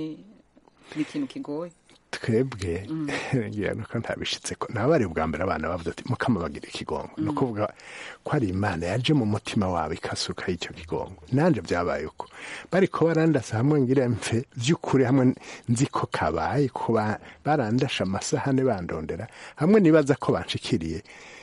ni ikintu kigoye twebwe ngira nuko ntabishitse ko nabo bari bwa mbere abana bavuze ati mukama bagira ikigongo ni ukuvuga ko ari imana yaje mu mutima wawe ikasuka icyo kigongo nanje byabaye uko bari ko barandasa hamwe ngira mfe by'ukuri hamwe nzi ko kabaye ko barandasha amasahane bandondera hamwe nibaza ko banshikiriye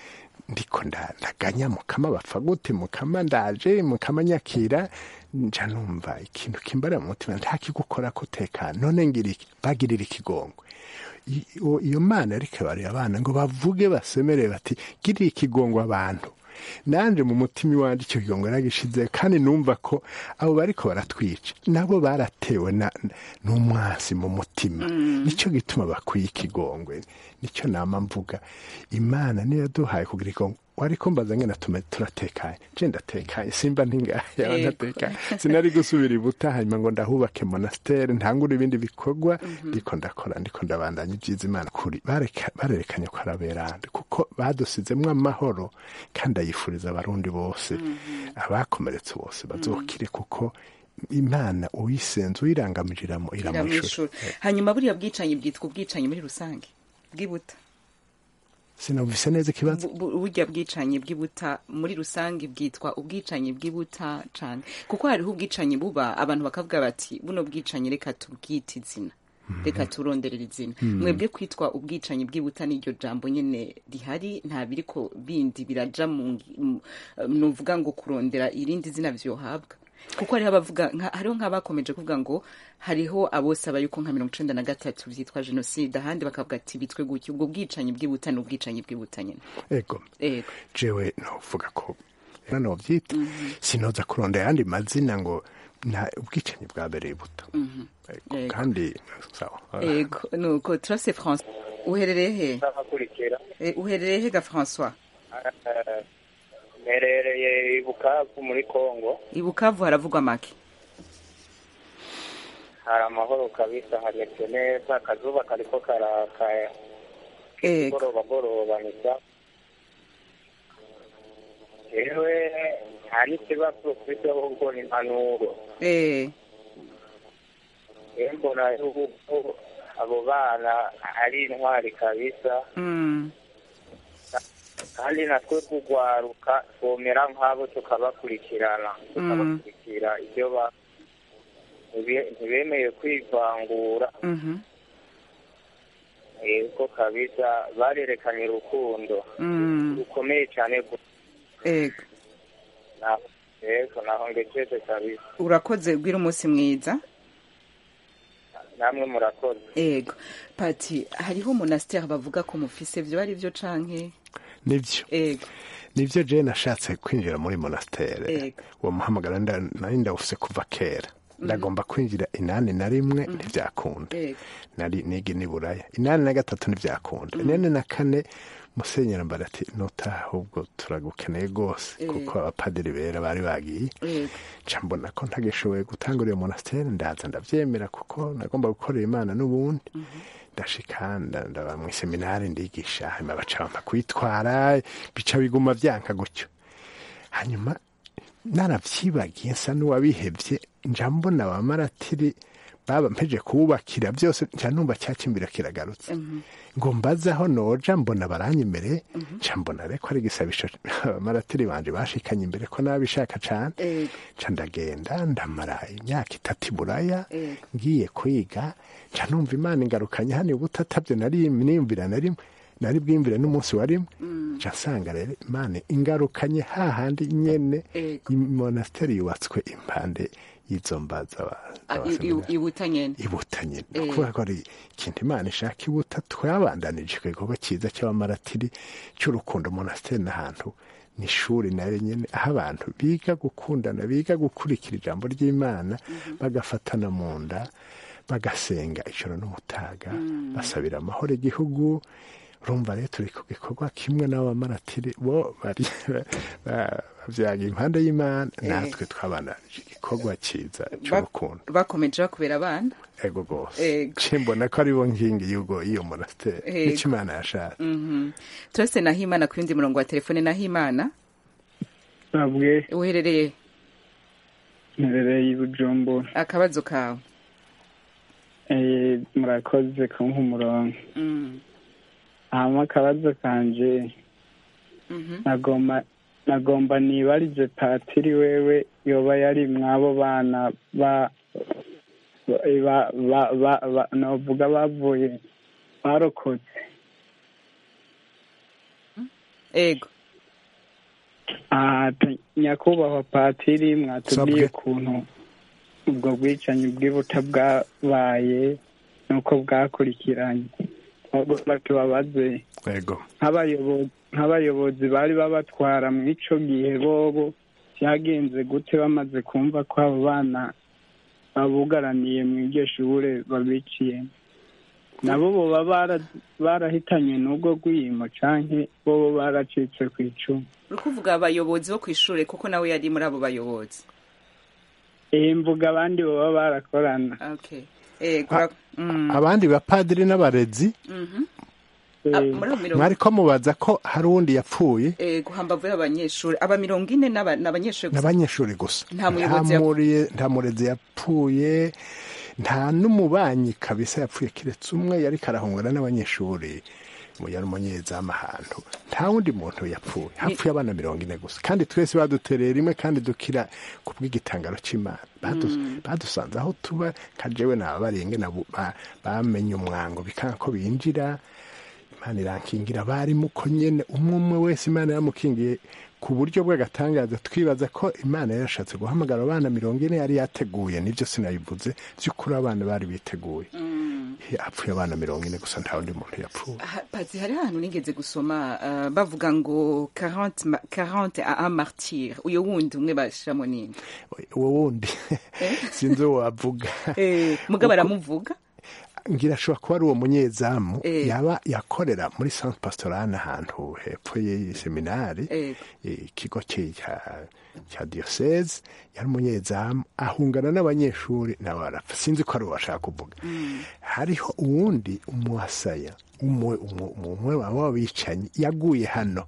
ndiko ndaganya mukama bapfa gute mukama ndaje mukama nyakira nja numva ikintu kimbara mu mutima ntakigukora kutekana none ngira iki bagirira ikigongo iyo mana ariko bari abana ngo bavuge basemere bati girira ikigongo abantu nanje mu mutima iwanje icyo kigongo yaragishize kandi numva ko abo bariko baratwica nabo baratewe n'umwasi mu mutima nicyo gituma bakwiye ikigongwe nicyo nama mvuga imana niyo yaduhaye kugira ikigongo wari kumbaza ngena tume turatekanye je ndatekanye simba ntingaya ndatekanye sinari gusubira ibuta hanyuma ngo ndahubake monastere ntangure ibindi bikorwa ndiko ndakora ndiko ndabandanya ibyiza imana kuri barerekanye ko araberande kuko badusizemwo amahoro kandi ayifuriza abarundi bose abakomeretse bose bazokire kuko imana uyisenze uyirangamiramo iramwishura hanyuma buriya bwicanyi bwitwa ubwicanyi muri rusange bw'ibuta sinumvise neza ikibazo burya bwicanyi bw'ibuta muri rusange bwitwa ubwicanyi bw'ibuta cyane kuko hariho ubwicanyi buba abantu bakavuga bati buno bwicanyi reka tubwite izina reka turonderera izina mwebwe kwitwa ubwicanyi bw'ibuta n'iryo jambo nyine rihari nta biriko bindi biraja mu nuvuga ngo kurondera irindi zina vyohabwa kuko hariho abavuga hariho nk'abakomeje kuvuga ngo hariho abosaba yuko nka mirongo icenda na gatatu vyitwa jenoside ahandi bakavuga ati bitwe gutyo ubwo bwicanyi bw'ibuta ni ubwicanyi bw'ibuta nyine ego jewe novuga ko novyita sinoza kurondera ayandi mazina ngo na ubwicanyi bwabereye buto kandi sawa ego nuko turase france uherereye he uherereye he ga françois mperereye i bukavu muri kongo i bukavu haravugwa make hari amahoro kabisa hameze neza akazuba kariko karakaya goroba goroba nisa jewe nta n'ikibazo mfite ahubwo ni impanuro mbona yuko abo bana ari intwari kabisa kandi natwe kugwaruka twomera nk'abo tukabakurikirana tukabakurikira ibyo ba ntibemeye kwivangura yego kabisa barerekanye urukundo rukomeye cyane yego naho ngejeje kabisa urakoze ubwira umunsi mwiza namwe murakoze ego pati hariho monasteri bavuga ko mufise vyo ari vyo canke nibyo ego nibyo je nashatse kwinjira muri monastere Ego. uwo muhamagaro nda- nari ndawufise kuva kera ndagomba kwinjira inani na rimwe ntivyakunda ego nari niga niburaya inani na gatatu ntivyakunda inani na kane musenyera mbara ati nutaha ahubwo turagukeneye rwose Eh. kuko abapadiri bera bari bagiye ego nca mbona ko ntagishoboye gutangura iyo monastere ndaza ndavyemera kuko nagomba gukorera imana n'ubundi ndashika nda- ndaba mu seminari ndigisha hanyuma baca bampa kwitwara bica biguma vyanka gutyo hanyuma naravyibagiye nsa n'uwabihevye nja mbona abamaratiri baba mpeje kuwubakira byose nca numva cyakimbira kiragarutse ngo mbaze aho noja mbona baranyemereye nca mbona reko ari igisabisho abamaratiri banje bashikanye imbere ko nabishaka cane ego nca ndagenda ndamara imyaka itatu i buraya Ego. ngiye kwiga nca numva imana ingarukanye hano ubutatabyo nari niyumvira na rimwe nari bwiyumvire n'umunsi wa rimwe nca nsanga rero imana ingarukanye hahandi nyene Ego. imonasteri yubatswe impande y'izo mba z'aba- Ah, i- z'abaseminari. i- ibuta nyene ibuta nyine Eh. kubera ko ari ikintu imana ishaka ibuta twabandanije igikorwa cyiza cy'abamaratiri cy'urukundo monasteri n'ahantu ni ishuri nayo nyine aho abantu biga gukundana biga gukurikira ijambo ry'imana bagafatana mu nda bagasenga ijoro n'umutaga basabira amahoro igihugu urumva rero turi ku gikorwa kimwe n'abamaratiri bo bari ba- bavyaga impande y'imana Eh. natwe twabandanije igikorwa cyiza Ba- cy'urukundo bakomeje bakubera abana ego rwose Ego. nce mbona ko aribo nkingi y'ubwo iyo monasteri Ego. nicyo imana yashatse Mhm. turase nahimana ku yundi murongo wa telefone nahimana babwe uherereye mperereye i bujumbura akabazo kawe Eh, murakoze kumpa umurongo Mm. hama akabazo kanje Mhm. nagomba nagomba nibarize patiri wewe yoba yari mwabo bana ba ba ba ba ba novuga bavuye barokotse ego aha te- nyakubahwa patiri mwatubwiye Sabwe. ukuntu ubwo bwicanyi bw'ibuta bwabaye n'uko bwakurikiranye bagomba tubabaze ego nk'abayobozi nk'abayobozi bari babatwara mu ico gihe bobo byagenze gute bamaze kumva ko abo bana babugaraniye mu iryo shure babiciyemo nabo boba bara- barahitanywe n'ubwo rwimo canke bobo baracitse ku icumu uri kuvuga abayobozi bo ku ishure kuko nawe yari muri abo bayobozi iyi mvuga abandi baba barakorana okay ego ura- mm. abandi bapadiri n'abarezi Mhm. Ah, muri abo mirongo mwari ko mubaza ko hari uwundi yapfuye ego hambavu y'abanyeshuri aba mirongo ine n'aba- n'abanyeshuri gusa n'abanyeshuri gusa Nta muyobozi yap- muri- nta murezi yapfuye nta n'umubanyi kabisa yapfuye kiretse umwe yari karahungana n'abanyeshuri mu- yari umunyezamu ahantu nta wundi muntu yapfuye hapfuye abana mirongo ine gusa kandi twese badutereye rimwe kandi dukira ku bw'igitangaro cy'imana Badu- badusanze aho tuba kajewe nababarenge nabo ba- bamenye umwango bikanga ko binjira imana irankingira abarimu ko nyene umwe umwe wese imana yamukingiye ku buryo bw'agatangaza twibaza ko imana yarashatse guhamagara abana mirongo ine yari yateguye nibyo sinabivuze by'ukuri abana bari biteguye hapfuye abana mirongo ine gusa nta wundi muntu yapfuye Ah, pazi hari ahantu nigeze gusoma ah, bavuga ngo 40 ma- 40 a un martyr uyo wundi umwe bashiramo nini uwo wundi sinzi uwo wavuga eh mugabo aramuvuga ngira ashobora kuba ari uwo munyezamu Eh. yaba yakorera muri centre pastoral ahantu hepfo y'iyi seminari Ego. ikigo cye cya cya diocese yari umunyezamu ahungana n'abanyeshuri nawe arapfa sinzi ko ari uwo bashaka kuvuga hariho uwundi umuwasaya umwe umwe- umwe waba wabicanyi yaguye hano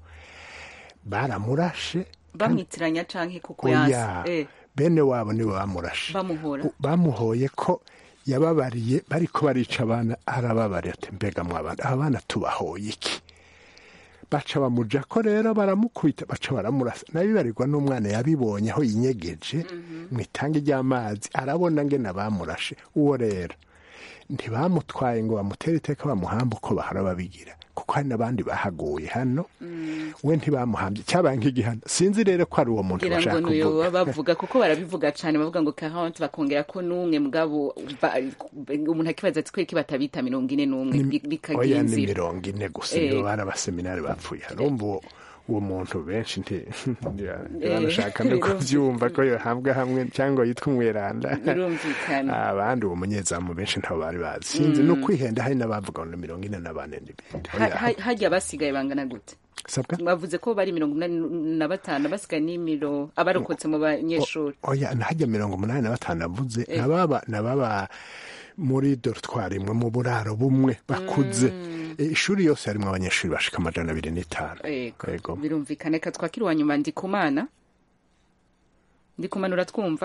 baramurashe bamwitiranya canke kuko oya yanse eh bene wabo nibo bamurashe bamuhora U- bamuhoye ko yababariye bariko barica abana arababarira ati mbega mwabana aba bana tubahoye iki baca bamuja ko rero baramukubita baca baramurasa nabibarirwa n'umwana yabibonye aho yinyegeje mu itangi ry'amazi arabona ngene bamurashe uwo rero ntibamutwaye ngo bamutere iteka bamuhamba uko bahora babigira kuko hari n'abandi bahaguye hano we ntibamuhambye cyabaye nk'igihano sinzi rero ko ari uwo muntu ngira ngo bashaka nuyo kuvuga baba bavuga kuko barabivuga cyane bavuga ngo karante bakongera ko n'umwe mugabo ba- umuntu akibaza ati kweki batabita mirongo ine n'umwe Ni- bi- bikagira oya ni inzira mirongo ine gusa Eh. nibo bari abaseminari bapfuye harumva uwo uwo muntu benshi nti Eh, ntibashaka no birumvikana. kubyumva ko yohabwa hamwe cyangwa yitwa umweranda birumvikana abandi uwo munyezamu benshi ntabo bari bazi sinzi Mm. no kwihenda hari n'abavuga ngo ni mirongo ine na bane n'ibindi Ha- ha- hajya basigaye bangana gute sabwa bavuze ko bari mirongo inani na batanu basigaye ni miro abarokotse mu banyeshuri oya nahajya mirongo umunani na batanu avuze Eh. nababa nababa muri dorotwari imwe mu buraro bumwe bakuze Eh, ishuri yose harimo abanyeshuri bashika amajana abiri n'itanu Yego. Yego. birumvikana reka twakire uwa nyuma ndikumana ndikumana uratwumva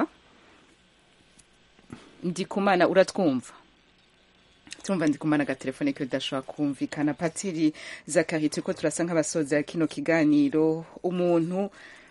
ndikumana uratwumva turumva ndikumana agatelefone ke udashobora kumvikana patiri zakari turiko turasa nk'abasoza kino kiganiro umuntu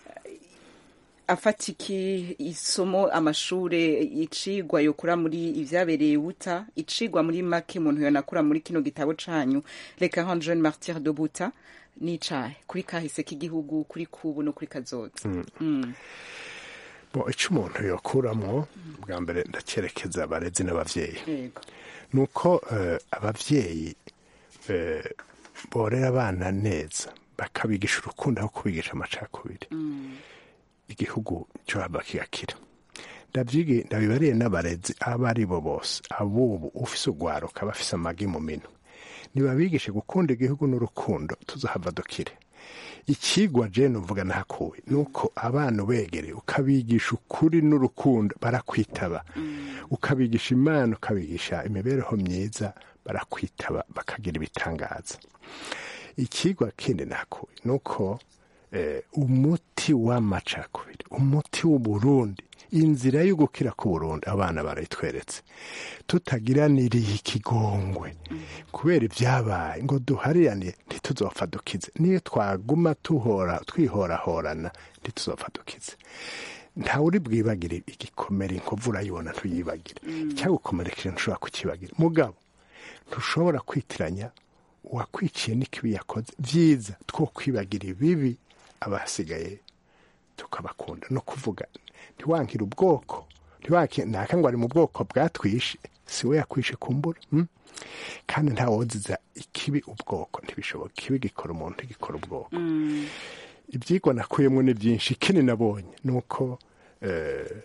afata iki isomo amashure icigwa yokura muri ivyabereye buta icigwa muri make umuntu yonakura muri kino gitabo canyu reka hon jeune martyr de buta n'icahe kuri kahise k'igihugu kuri kubu no kuri kazoza Mm. Mm. bo icyo umuntu yokuramo bwa mbere ndacerekeza abarezi n'abavyeyi yego ni uko eh, abavyeyi eh, borera abana neza bakabigisha urukundo aho kubigisha amacakubiri igihugu cyo haba kigakira ndabyigi ndabibariye n'abarezi abo ari bo bose abubu ufise ugwaruka bafise amagi mu minwe nibabigishe gukunda igihugu n'urukundo tuzohava dukire ikigwa jene uvuga nakuwe ni uko abana ubegereye ukabigisha ukuri n'urukundo barakwitaba ukabigisha imana ukabigisha imibereho myiza barakwitaba bakagira ibitangaza ikigwa kindi nakuwe ni uko eh, umuti w'amacakubiri umuti w'uburundi inzira yo gukira ku burundi abana barayitweretse tutagiraniriye ikigongwe kubera ibyabaye ngo duharirane ntituzopfa dukize niyo twaguma tuhora twihorahorana ntituzopfa dukize ntawe uri bwibagire igikomere inkovu urayibona ntuyibagire icyagukomerekeje ntushobora kukibagira mugabo ntushobora kwitiranya uwakwiciye n'ikibi yakoze byiza two kwibagira ibibi abasigaye tukabakunda no kuvuga ntiwankire ubwoko ntiwankire ntaka ngo ari mu bwoko bwatwishe si we yakwishe kumbura mm? kandi ntawoziza ikibi ubwoko ntibishoboka ikibi gikora umuntu ntigikora ubwoko ibyigwa nakuyemo ni byinshi ikindi nabonye ni uko eh,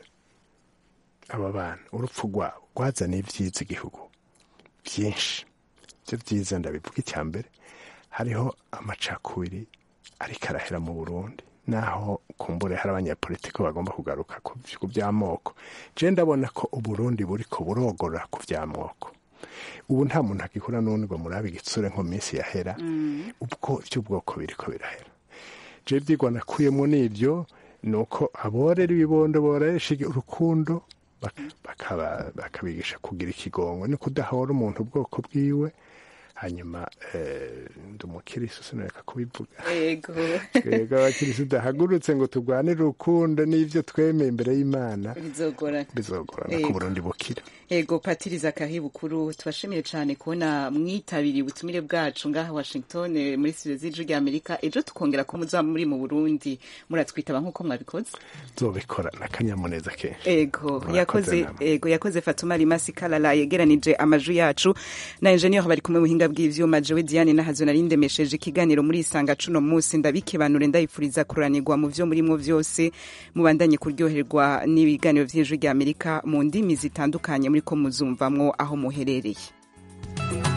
aba bana urupfu rwabo rwazaniye ibyiza igihugu byinshi ibyo byiza ndabivuga icya mbere hariho amacakubiri ariko arahera mu burundi naho kumbure hari abanyapolitiki bagomba kugaruka ku ku by'amoko je ndabona ko uburundi buri ko burogorora ku by'amoko ubu nta muntu agihura n'undi ngo murabe igitsure nko minsi yahera ubwo by'ubwoko biriko birahera je ibyigwa nakuyemo n'ibyo ni uko aborera ibibondo boresha urukundo bak- bakaba- bakabigisha kugira ikigongo ni kudahora umuntu ubwoko bwiwe hanyuma eh, ndi umukirisu sinareka kubivuga yego twebwe abakirisu udahagurutse ngo turwanire urukundo n'ibyo twemeye imbere y'imana bizogorana bizogorana Yego. ku burundi bukira yego patiri zakahi bukuru tubashimire cyane kubona mwitabiriye ubutumire bwacu ngaha washington eh, muri studio z'ijwi rya amerika ejo tukongera ko muzaba muri mu burundi muratwitaba nk'uko mwabikoze zobikora n'akanyamuneza kenshi ego Murakoze yakoze namwe. ego yakoze fatuma rimasi kalala yegeranije amajwi yacu na enjeniyeri bari kumwe mu buhinga bw'ivyuma jewe diane nahazo nari ndemesheje ikiganiro muri isanga cuno munsi ndabikebanure ndayifuriza kuranirwa mu vyo murimwo vyose mubandanye kuryoherwa n'ibiganiro vy'ijwi rya amerika mu ndimi zitandukanye muriko muzumvamwo aho muherereye